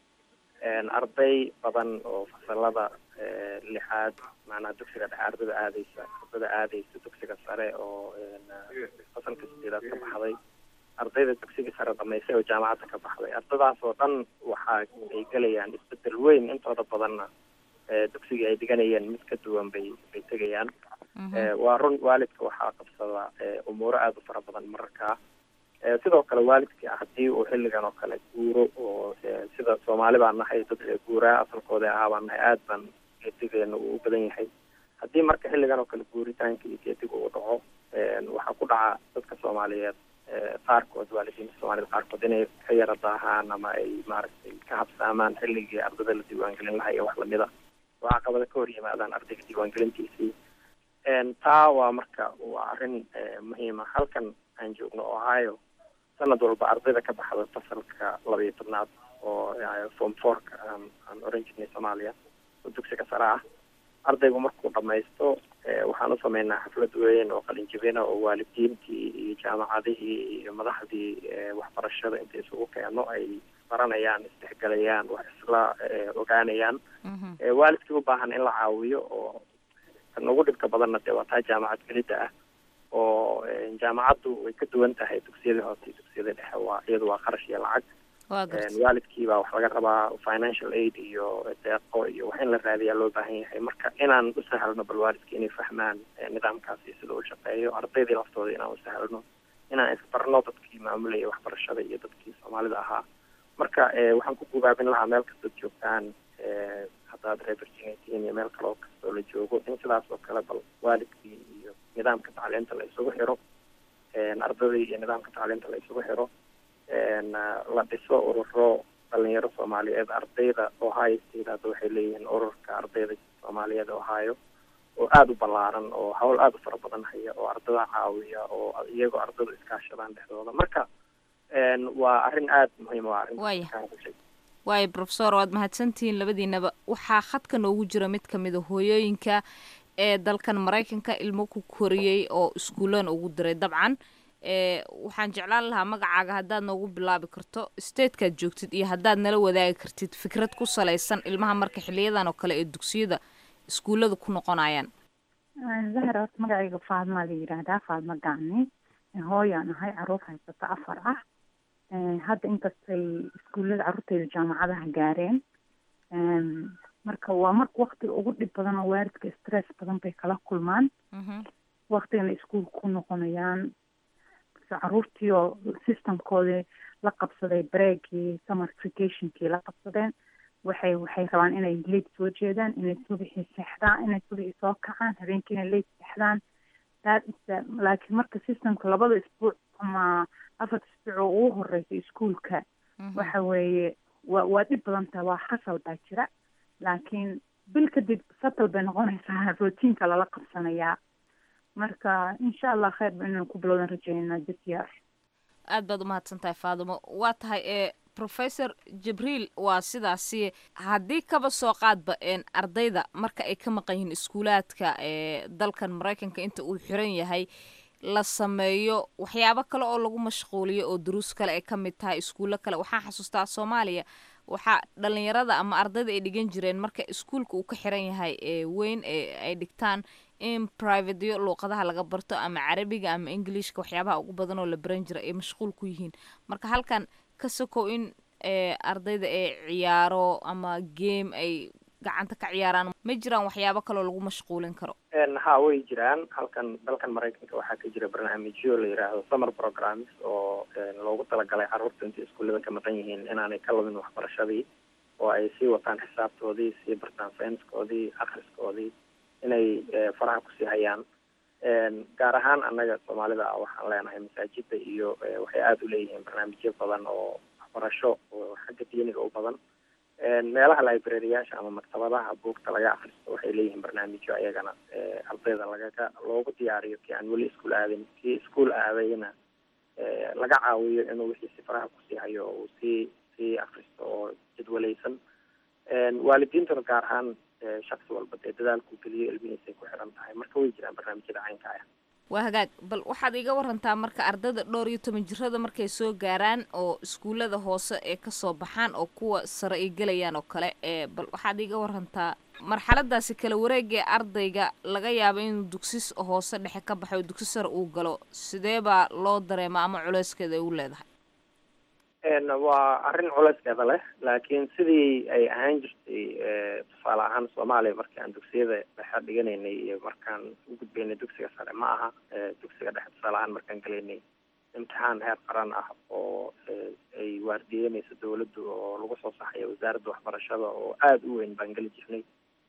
arday badan oo fasalada lixaad maanaa dugsiga dhexe ardada aadeysa ardada aadeysa dugsiga sare oo fasalka sideedaad ka baxday ardayda dugsiga sare dhamaysay oo jaamacadda ka baxday ardadaas oo dhan waxa ay gelayaan isbedel weyn intooda badanna dugsigii ay dhiganayeen mid ka duwan bay bay tegayaan waa run waalidka waxaa qabsada umuuro aada u fara badan mararkaa sidoo kale waalidka haddii uu xilligan oo kale guuro oo sida soomaali baan nahay dad guuraa asalkooda ahaa baan nahay aada baan geedigeena uu u badan yahay haddii marka xilligan oo kale guuritaanka iyo geediga uu dhaco waxaa ku dhaca dadka soomaaliyeed qaarkood waalidiinta soomaaliyed qaarkood inay ka yara daahaan ama ay maaragtay ka habsaamaan xilligii ardada la diiwaangelin lahaa iyo wax lamida oo caqabada ka hor yimaadaan ardayga diiwaangelintiisii taa waa marka waa arrin muhiima halkan aan joogno ohio sanad walba ardayda ka baxda fasalka laba iyo tobnaad oo form fourka aan oran jirnay soomaaliya oo dugsiga sare ah ardaygu markuu dhamaysto waxaan u sameynaa xaflad weyn oo qalinjibina oo waalidiintii iyo jaamacadihii iyo madaxdii waxbarashada inta isugu keeno ay baranayaan isdhexgalayaan wax isla ogaanayaan waalidkii u baahan in la caawiyo oo kan ugu dhibka badanna dee waa taa jaamacad gelidda ah oo jaamacaddu way ka duwan tahay dugsiyadii hoose iyo dugsiyadii dhexe waa iyadu waa qarash iyo lacag waalidkii baa wax laga rabaa financial aid iyo deeqo iyo wax in la raadiyaa loo baahan yahay marka inaan u sahlno bal waalidka inay fahmaan nidaamkaasi sida uu shaqeeyo ardaydii laftooda inaan u sahlno inaan isbarno dadkii maamulaya waxbarashada iyo dadkii soomaalida ahaa marka waxaan ku gubaabin lahaa meel kastood joogtaan haddaad reer virginia tihiin iyo meel kaloo kastoo la joogo in sidaas oo kale bal waalidkii iyo nidaamka tacliinta la isugu xiro ardadii iyo nidaamka tacliinta la isugu xiro la dhiso ururo dhalinyaro soomaaliyeed ardayda ohio state hadda waxay leeyihiin ururka ardayda soomaaliyeed ohio oo aada u ballaaran oo hawl aada u fara badan haya oo ardada caawiya oo iyagoo ardadu iskaashadaan dhexdooda marka waa arrin aada muhiim waa arrin waya waayo profesor waad mahadsantihiin labadiinaba waxaa khadka noogu jira mid ka mida hooyooyinka ee dalkan maraykanka ilmo ku koriyey oo iskuullana ugu diray dabcan ee waxaan jeclaan lahaa magacaaga haddaad noogu bilaabi karto statekaad joogtid iyo haddaad nala wadaagi kartid fikrad ku salaysan ilmaha marka xiliyadan oo kale ee dugsiyada iskuullada ku noqonayaan zahra horta magacayga faadmaa la yidhaahdaa faadma gacni hooyaan ahay caruur haysato afar ah hadda inkastay iskuullada carruurteyda jaamacadaha gaareen marka waa marka waktiga ugu dhib badan oo waalidka stress badan bay kala kulmaan waktigana iskuulka ku noqonayaan caruurtii oo systemkoodii la qabsaday breakii summer vacationkii la qabsadeen waxay waxay rabaan inay late soo jeedaan inay subixii seexdaan inay subixii soo kacaan habeenkiina late seexdaan that is the laakiin marka systemka labada isbuuc ama afarta isbuuc oo ugu horeysa iskuulka waxa weeye waa waa dhib badan tahay waa xasal baa jira laakiin bil kadib satal bay noqonaysaa routiinka lala qabsanayaa marka insha allah kheyr ba inaan ku bilowdan rajeynaa this year aad baad umahadsan tahay faadimo waa tahay ee professor jibriil waa sidaasi haddii kaba soo qaadba een ardayda marka ay ka maqan yihiin iskuulaadka ee dalkan maraykanka inta uu xiran yahay la sameeyo waxyaabo kale oo lagu mashquuliyo oo duruus kale ay ka mid tahay iskuullo kale waxaan xasuustaa soomaaliya waxaa dhalinyarada ama ardayda ay dhigan jireen marka iskuulka uu ka xiran yahay ee weyn ee ay dhigtaan in privateyo luuqadaha laga barto ama carabiga ama englishka waxyaabaha ugu badan oo la baran jira ay mashquul ku yihiin marka halkan ka sokow in ardayda ay ciyaaro ama game ay gacanta ka ciyaaraan ma jiraan waxyaabo kaloo lagu mashquulin karo ha way jiraan halkan dalkan maraykanka waxaa ka jira barnaamijyo la yidhaahdo summer programs oo loogu talagalay carruurta intay iskuullada ka maqan yihiin inaanay ka lumin waxbarashadii oo ay sii wataan xisaabtoodii sii bartaan sayniskoodii akhriskoodii inay faraha kusii hayaan gaar ahaan annaga soomaalida ah waxaan leenahay masaajida iyo waxay aada u leeyihiin barnaamijyo badan oo waxbarasho oo xagga diiniga u badan meelaha librariyaasha ama maktabadaha buugta laga akristo waxay leeyihiin barnaamijyo ayagana ardayda lagaga loogu diyaariyo kii aan weli iskuol aadin kii iskuol aadayna laga caawiyo inuu wixiisi faraha kusii hayo oo uu sii sii akristo oo jadwalaysan waalidiintuna gaar ahaan shaksi walba dee dadaalku geliyo ilmihiisay ku xiran tahay marka way jiraan barnaamijyada caynka ah waa hagaag bal waxaad iga warantaa marka ardayda dhowr iyo toban jirada markay soo gaaraan oo iskuullada hoose ee kasoo baxaan oo kuwa sare ay gelayaan oo kale ee bal waxaad iga warantaa marxaladaasi kala wareegee ardayga laga yaabo inuu dugsi hoose dhexe ka baxo oo dugsi sare uu galo sidee baa loo dareema ama culeyskeeda ay u leedahay waa arrin culeyskeeda leh laakiin sidii ay ahaan jirtay tusaale ahaan soomaaliya markii aan dugsiyada dhexe dhiganaynay iyo markaan u gudbaynay dugsiga sare ma aha dugsiga dhexe tusaale ahaan markaan gelaynay imtixaan heer qaran ah oo ay waardiyeynayso dawladdu oo lagu soo saxayo wasaaradda waxbarashada oo aada u weyn baan geli jirnay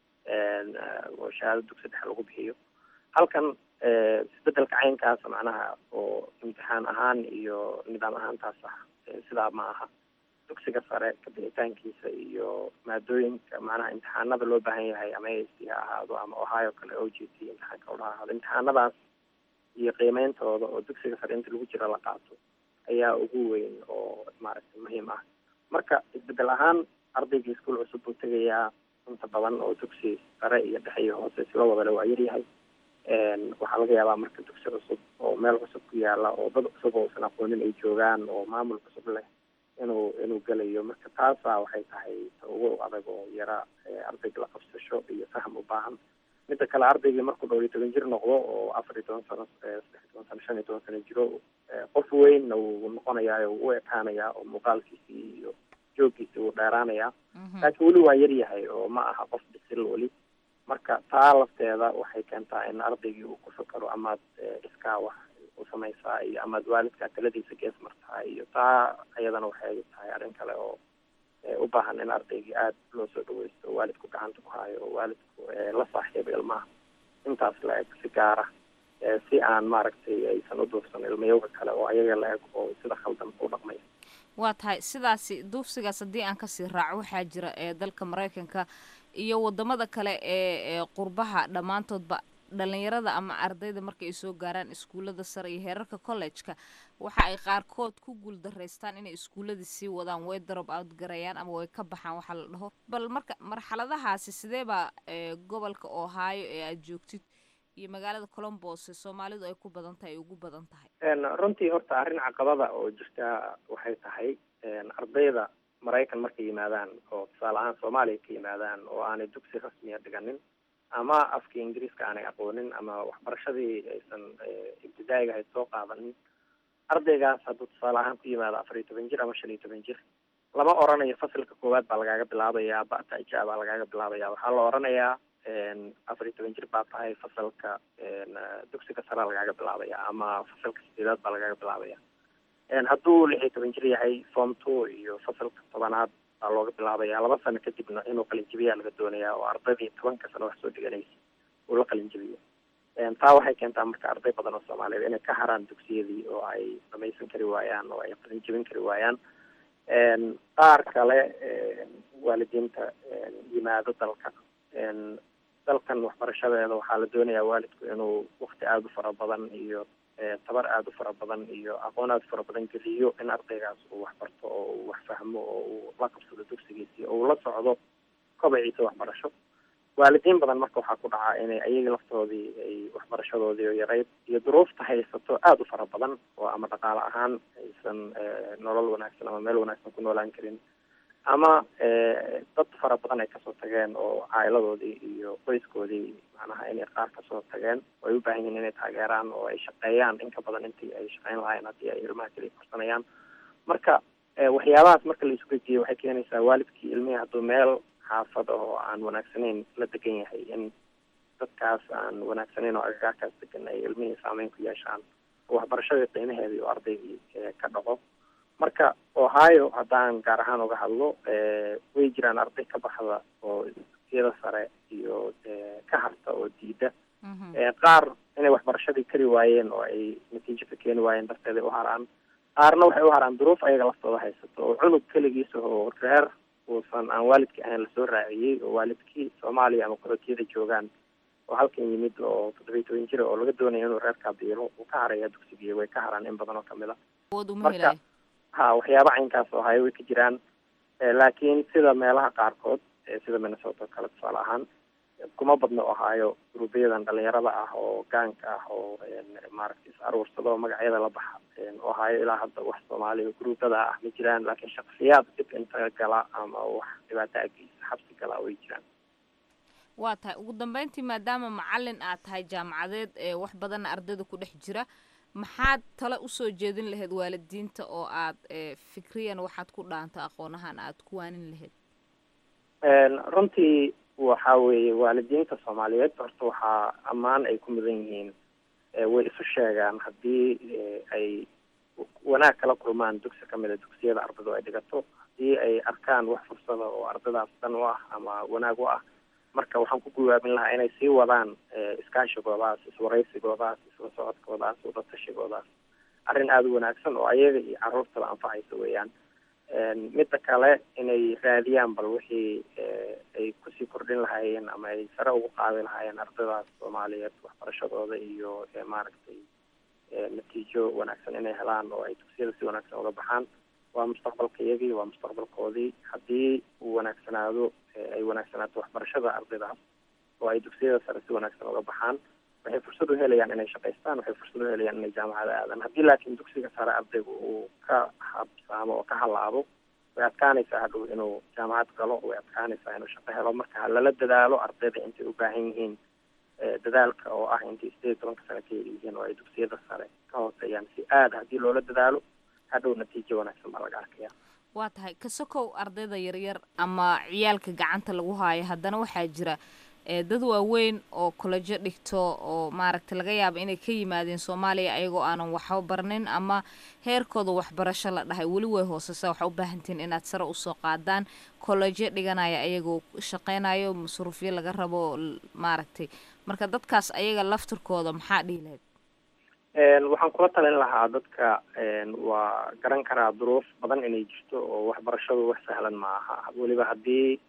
oo shahaado dugsi dhexe lagu bixiyo halkan isbedelka caynkaasa macnaha oo imtixaan ahaan iyo nidaam ahaantaas ah sidaa ma aha dugsiga sare kabixitaankiisa iyo maadooyinka macnaha imtixaanada loo baahan yahay ama a c ha ahaado ama ohio kale o g t imtixaanka udha ahaado imtixaanadaas iyo qiimeyntooda oo dugsiga sare inta lagu jira la qaato ayaa ugu weyn oo maaragtay muhiim ah marka isbedel ahaan ardaygii iskuol cusub buu tegayaa inta badan oo dugsi sare iyo dhexe iyo hoose isla wadale waa yaryahay waxaa laga yaabaa marka dugsi cusub oo meel cusub ku yaala oo dad cusub oo usan aqoonin ay joogaan oo maamul cusub leh inuu inuu gelayo marka taasa waxay tahay ta ugu adag oo yara ardayga la qabsasho iyo faham u baahan midda kale ardaygii markuu dhowr iyo toban jir noqdo oo afar iyo toban sano saddex iyo toban sano shan iyo toban sano jiro qof weynna wuu noqonayaa oo u ekaanayaa oo muuqaalkiisii iyo jooggiisii wuu dheeraanayaa laakiin weli waa yar yahay oo ma aha qof bisil weli marka taa lafteeda waxay keentaa in ardaygii uu ku fakaro amaad iskaa wax u samaysaa iyo amaad waalidkaa taladiisa gees martaa iyo taa ayadana waxay tahay arrin kale oo u baahan in ardaygii aada loo soo dhaweysto oo waalidku gacanta ku hayo oo waalidku la saaxiibo ilmaha intaas la eg si gaara si aan maaragtay aysan u duufsan ilmayowga kale oo ayaga la eg oo sida khaldan u dhaqmaya waa tahay sidaasi duufsigaas haddii aan kasii raaco waxaa jira ee dalka maraykanka iyo wadamada kale ee qurbaha dhammaantoodba dhalinyarada ama ardayda marka ay soo gaaraan iskuullada sare iyo heerarka college-ka waxa ay qaarkood ku guuldaraystaan inay iskuulladii sii wadaan way drop out garayaan ama way ka baxaan waxa la dhaho bal marka marxaladahaasi sidee baa gobolka ohio ee aad joogtid iyo magaalada colombos ee soomaalidu ay ku badan tahay ay ugu badan tahay runtii horta arrin caqabada oo jirta waxay tahay ardayda maraykan markay yimaadaan oo tusaale ahaan soomaaliya ka yimaadaan oo aanay dugsi rasmiya dhiganin ama afkii ingiriiska aanay aqoonin ama waxbarashadii aysan ibtidaa'iga ahayd soo qaadanin ardaygaas hadduu tusaale ahaan ku yimaado afar iyo toban jir ama shan iyo toban jir lama oranayo fasilka koowaad baa lagaaga bilaabayaa bata ija baa lagaaga bilaabaya waxaa la oranayaa afar iyo toban jir baa tahay fasalka dugsiga sare lagaaga bilaabaya ama fasalka sideedaad baa lagaaga bilaabaya hadduu lix iyo toban jir yahay form two iyo fasalka tobanaad baa looga bilaabaya laba sano kadibna inuu qalinjabiyaa laga doonayaa oo ardaydii tobanka sano wax soo dhiganaysa uu la qalinjabiyo taa waxay keentaa marka arday badan oo soomaaliyeed inay ka haraan dugsiyadii oo ay dhamaysan kari waayaan oo ay qalinjabin kari waayaan qaar kale waalidiinta yimaado dalka dalkan waxbarashadeeda waxaa la doonayaa waalidku inuu wakti aada u fara badan iyo tabar aada u fara badan iyo aqoon aada u fara badan geliyo in ardaygaas uu waxbarto oo uu wax fahmo oo uu la qabsado dugsigiisii oo uu la socdo kobaciisa waxbarasho waalidiin badan marka waxaa ku dhacaa inay ayagii laftoodii ay waxbarashadoodii yarayd iyo duruufta haysato aada u fara badan oo ama dhaqaale ahaan aysan nolol wanaagsan ama meel wanaagsan ku noolaan karin ama dad fara badan ay kasoo tageen oo caa'iladoodii iyo qoyskoodii macnaha inay qaar kasoo tageen oo ay u baahan yihiin inay taageeraan oo ay shaqeeyaan in ka badan intii ay shaqeyn lahaayeen haddii ay ilmaha keliya korsanayaan marka waxyaabahaas marka la isu gejiyo waxay keenaysaa waalidkii ilmihii hadduu meel xaafad oo aan wanaagsanayn la degan yahay in dadkaas aan wanaagsanayn oo agagaarkaas degan ay ilmihii saameyn ku yeeshaan oo waxbarashadii qiimaheedii oo ardaygii ka dhaco marka ohio haddaan gaar ahaan uga hadlo way jiraan arday ka baxda oo dugsiyada sare iyo ka harta oo diida qaar inay waxbarashadii kari waayeen oo ay natiijo ka keeni waayeen darteeday u haraan qaarna waxay u haraan duruuf ayaga laftooda haysato oo cunug keligiisa oo reer uusan aan waalidkii ahayn lasoo raaciyey oo waalidkii soomaaliya ama qarootiyada joogaan oo halkan yimid oo toddobiyi toban jira oo laga doonaya inuu reerkaa biilo uu ka haraya dugsigii way ka haraan in badan oo kamid a marka ha waxyaaba caynkaas oo haya way ka jiraan laakiin sida meelaha qaarkood sida minnesota oo kale tusaale ahaan kuma badno ohaayo gruubyadan dhalinyarada ah oo gaanka ah oo maaragtay is aruursado magacyada la baxa ohaayo ilaa hadda wax soomaaliya gruubada ah ma jiraan laakiin shaksiyaad dib inta gala ama wax dhibaato ageysa xabsi gala way jiraan waa tahay ugu dambeyntii maadaama macalin aad tahay jaamacadeed ee wax badanna ardayda ku dhex jira maxaad tale usoo jeedin lahayd waalidiinta oo aad fikriyan waxaad ku dhaanto aqoonahan aad ku waanin lahayd runtii waxa weeye waalidiinta soomaaliyeed horta waxaa ammaan ay ku mudan yihiin way isu sheegaan haddii ay wanaag kala kulmaan dugsi kamid a dugsiyada ardaydu ay dhigato haddii ay arkaan wax fursada oo ardaydaas dan u ah ama wanaag u ah marka waxaan ku guwaabin lahaa inay sii wadaan iskaashigoodaas iswaraysigoodaas isla socodkoodaas wadatashigodaas arrin aada u wanaagsan oo ayaga iyo carruurtaba anfacaysa weeyaan midda kale inay raadiyaan bal wixii ay kusii kordhin lahaayeen ama ay sare ugu qaadi lahaayeen ardaydaas soomaaliyeed waxbarashadooda iyo maaragtay natiijo wanaagsan inay helaan oo ay dugsiyada si wanaagsan uga baxaan waa mustaqbalka iyagii waa mustaqbalkoodii haddii uu wanaagsanaado ay wanaagsanaato waxbarashada ardaydaas oo ay dugsiyada sare si wanaagsan uga baxaan waxay fursad u helayaan inay shaqaystaan waxay fursad u helayaan inay jaamacada aadaan haddii laakiin dugsiga sare ardaygu uu ka habsaamo oo ka halaabo way adkaanaysaa hadhow inuu jaamacad galo way adkaanaysaa inuu shaqo helo marka lala dadaalo ardayda intay u baahan yihiin dadaalka oo ah intay sideed iyo tobanka sano ka yihiin oo ay dugsiyada sare ka hooseeyaan si aada haddii loola dadaalo hadhow natiijo wanaagsan baa laga arkaya waa tahay kasokow ardayda yaryar ama ciyaalka gacanta lagu haayo haddana waxaa jira dad waaweyn oo kolejo dhigto oo maaragta laga yaaba inay ka yimaadeen soomaaliya ayagoo aanan waxba barnin ama heerkooda waxbarasho la dhahay weli way hooseysaa waxaa u baahantihiin inaad sare usoo qaadaan kolejo dhiganaya ayagoo shaqeynayo masruufyo laga rabo maaragtay marka dadkaas ayaga laftirkooda maxaa dhihi lahayd waxaan kula talin lahaa dadka waa garan karaa duruuf badan inay jirto oo waxbarashadu wax sahlan ma aha weliba haddii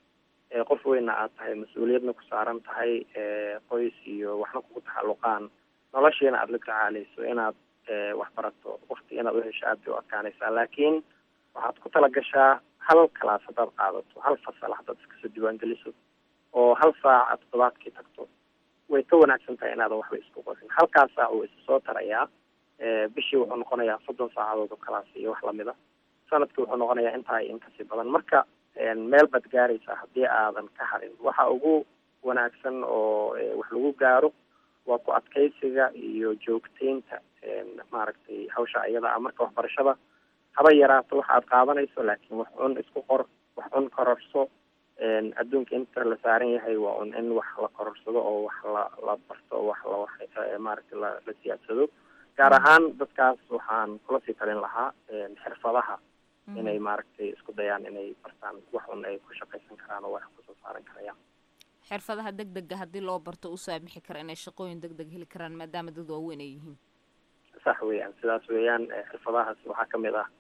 qof weyna aad tahay mas-uuliyadna ku saaran tahay qoys iyo waxna kugu taxalluqaan noloshiina aada la tacaaleyso inaad wax barato wakti inaad uhesho aad bay u adkaanaysaa laakiin waxaad ku talagashaa hal kalaas haddaad qaadato hal fasal haddaad iskasoo diiwaangeliso oo hal saaca toddobaadkii tagto way ka wanaagsan tahay inaadan waxba isku qorin halkaas saac uu isa soo tarayaa bishii wuxuu noqonayaa soddon saacadood oo kalaas iyo wax lamida sanadkii wuxuu noqonayaa intaa in kasii badan marka meel baad gaaraysaa haddii aadan ka harin waxa ugu wanaagsan oo wax lagu gaaro waa ku adkaysiga iyo joogteynta maaragtay hawsha iyada ah marka waxbarashada haba yaraato waxa aad qaadanayso laakiin wax un isku qor wax un kororso adduunka inta la saaran yahay waa un in wax la kororsado oo wax la la barto wax la wax maaragtay la la siyaadsado gaar ahaan dadkaas waxaan kula sii talin lahaa xirfadaha inay maaragtay isku dayaan inay bartaan wax un ay ku shaqaysan karaan oo wax kusoo saaran karayaan xirfadaha deg dega haddii loo barto u saamixi kara inay shaqooyin deg deg heli karaan maadaama dad waaweyn ay yihiin sax weeyaan sidaas weeyaan xirfadahaas waxaa kamid ah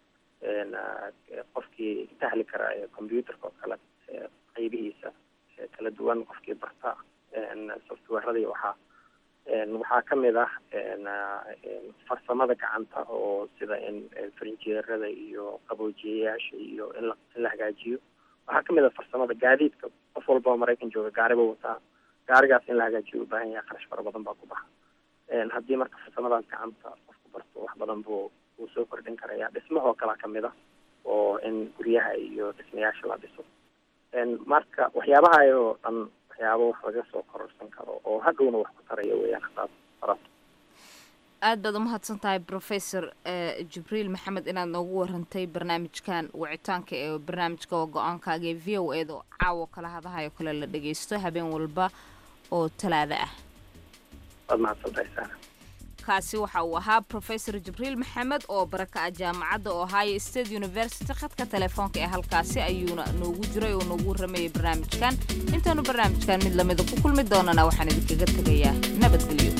qofkii sahli kara computerka oo kale qaybihiisa kala duwan qofkii barta softwareradii waxaa waxaa kamid ah farsamada gacanta oo sida in farinjeerada iyo qaboojiyayaasha iyo in la in la hagaajiyo waxaa kamid ah farsamada gaadiidka qof walba oo maraykan jooga gaariba wataa gaarigaas in la hagaajiyo ubaahan yahay qarash fara badan baa ku baxa haddii marka farsamadaas gacanta qofku barto wax badan buu wuu soo kordhin karaya dhismahoo kalea kamid ah oo in guryaha iyo dhismayaasha la dhiso marka waxyaabaha oo dhan waxyaaba wax laga soo kororsan karo oo hadhowna wax ku taraya weeyaan hadaad barato aad baad umahadsan tahay professor jibriil maxamed inaad noogu warantay barnaamijkan wicitaanka ee barnaamijka oo go-aankaaga ee v o eed oo caawo kala hadahayo kale la dhageysto habeen walba oo talaado ah waad mahadsan tahay saana kaasi waxa uu ahaa professor jibriil maxamed oo baraka ah jaamacadda ohio state university khadka telefoonka ee halkaasi ayuuna noogu jiray oo noogu waramayay barnaamijkan intaanu barnaamijkan mid lamida ku kulmi doonana waxaan idinkaga tegayaa nabadgelyo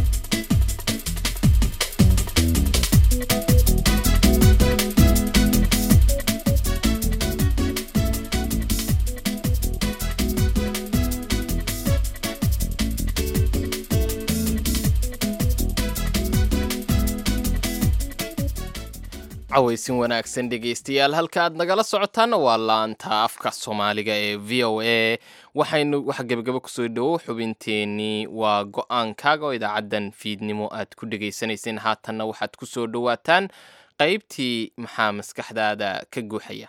cawaysin wanaagsan dhegaystayaal halka aad nagala socotaana waa laanta afka soomaaliga ee v o a waxaynu waxa gebagabo kusoo dhowo xubinteenii waa go-aankaaga oo idaacaddan fiidnimo aad ku dhegaysanayseen haatanna waxaad ku soo dhowaataan qaybtii maxaa maskaxdaada ka guuxaya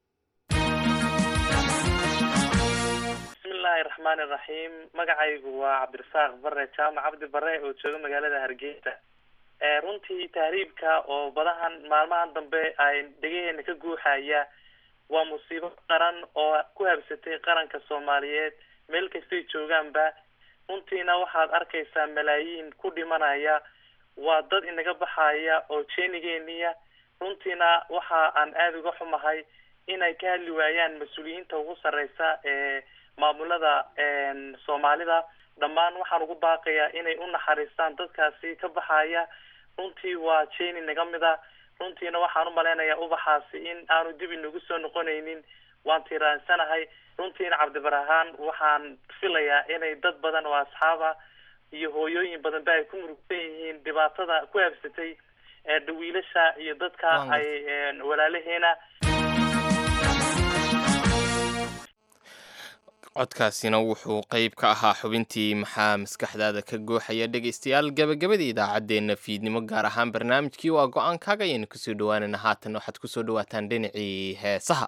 bismillaahi raxmaani raxiim magacaygu waa cabdirasaaq bare jaamac cabdi bare oo jooga magaalada hargeysa runtii tahriibka oo badahan maalmahan dambe ay dhegaheena ka guuxaya waa musiibo qaran oo ku habsatay qaranka soomaaliyeed meel kastay joogaanba runtiina waxaad arkaysaa malaayiin ku dhimanaya waa dad inaga baxaya oo jeenigeeniya runtiina waxa aan aada uga xumahay inay ka hadli waayaan mas-uuliyiinta ugu sarreysa ee maamulada soomaalida dhammaan waxaan ugu baaqayaa inay u naxariistaan dadkaasi ka baxaya runtii waa jeni naga mid a runtiina waxaan umalaynayaa ubaxaasi in aanu dib inagu soo noqonaynin waan tiiraansanahay runtiina cabdibarahaan waxaan filayaa inay dad badan oo asxaaba iyo hooyooyin badan ba ay ku murugsan yihiin dhibaatada ku habsatay dhawiilasha iyo dadka ay walaalaheena codkaasina wuxuu qayb ka ahaa xubintii maxaa maskaxdaada ka gooxaya dhegaystayaal gabagabadii idaacaddeenna fiidnimo gaar ahaan barnaamijkii waa go-aankaaga ayaynu kusoo dhawaanayna haatan waxaad kusoo dhawaataan dhinacii heesaha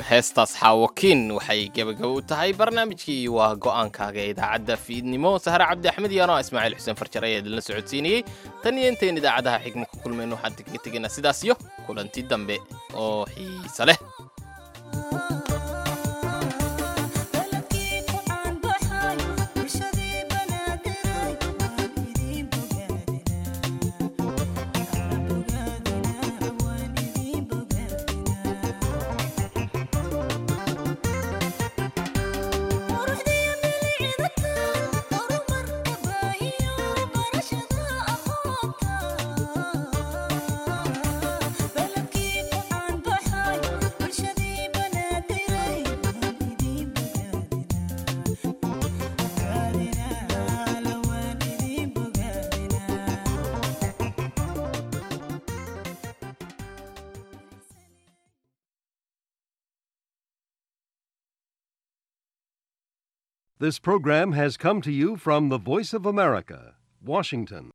heestaas xaawakiin waxay gebagabo u tahay barnaamijkii waa go'aankaaga ee idaacadda fiidnimo sahre cabdi axmed iyo anoo ismaaciil xuseen farjar ayaa idinla socodsiinayey tan iyo intayn idaacadaha xigmo ku kulmayno waxaan kaga tegaynaa sidaas iyo kulanti dambe oo xiise leh This program has come to you from the Voice of America, Washington.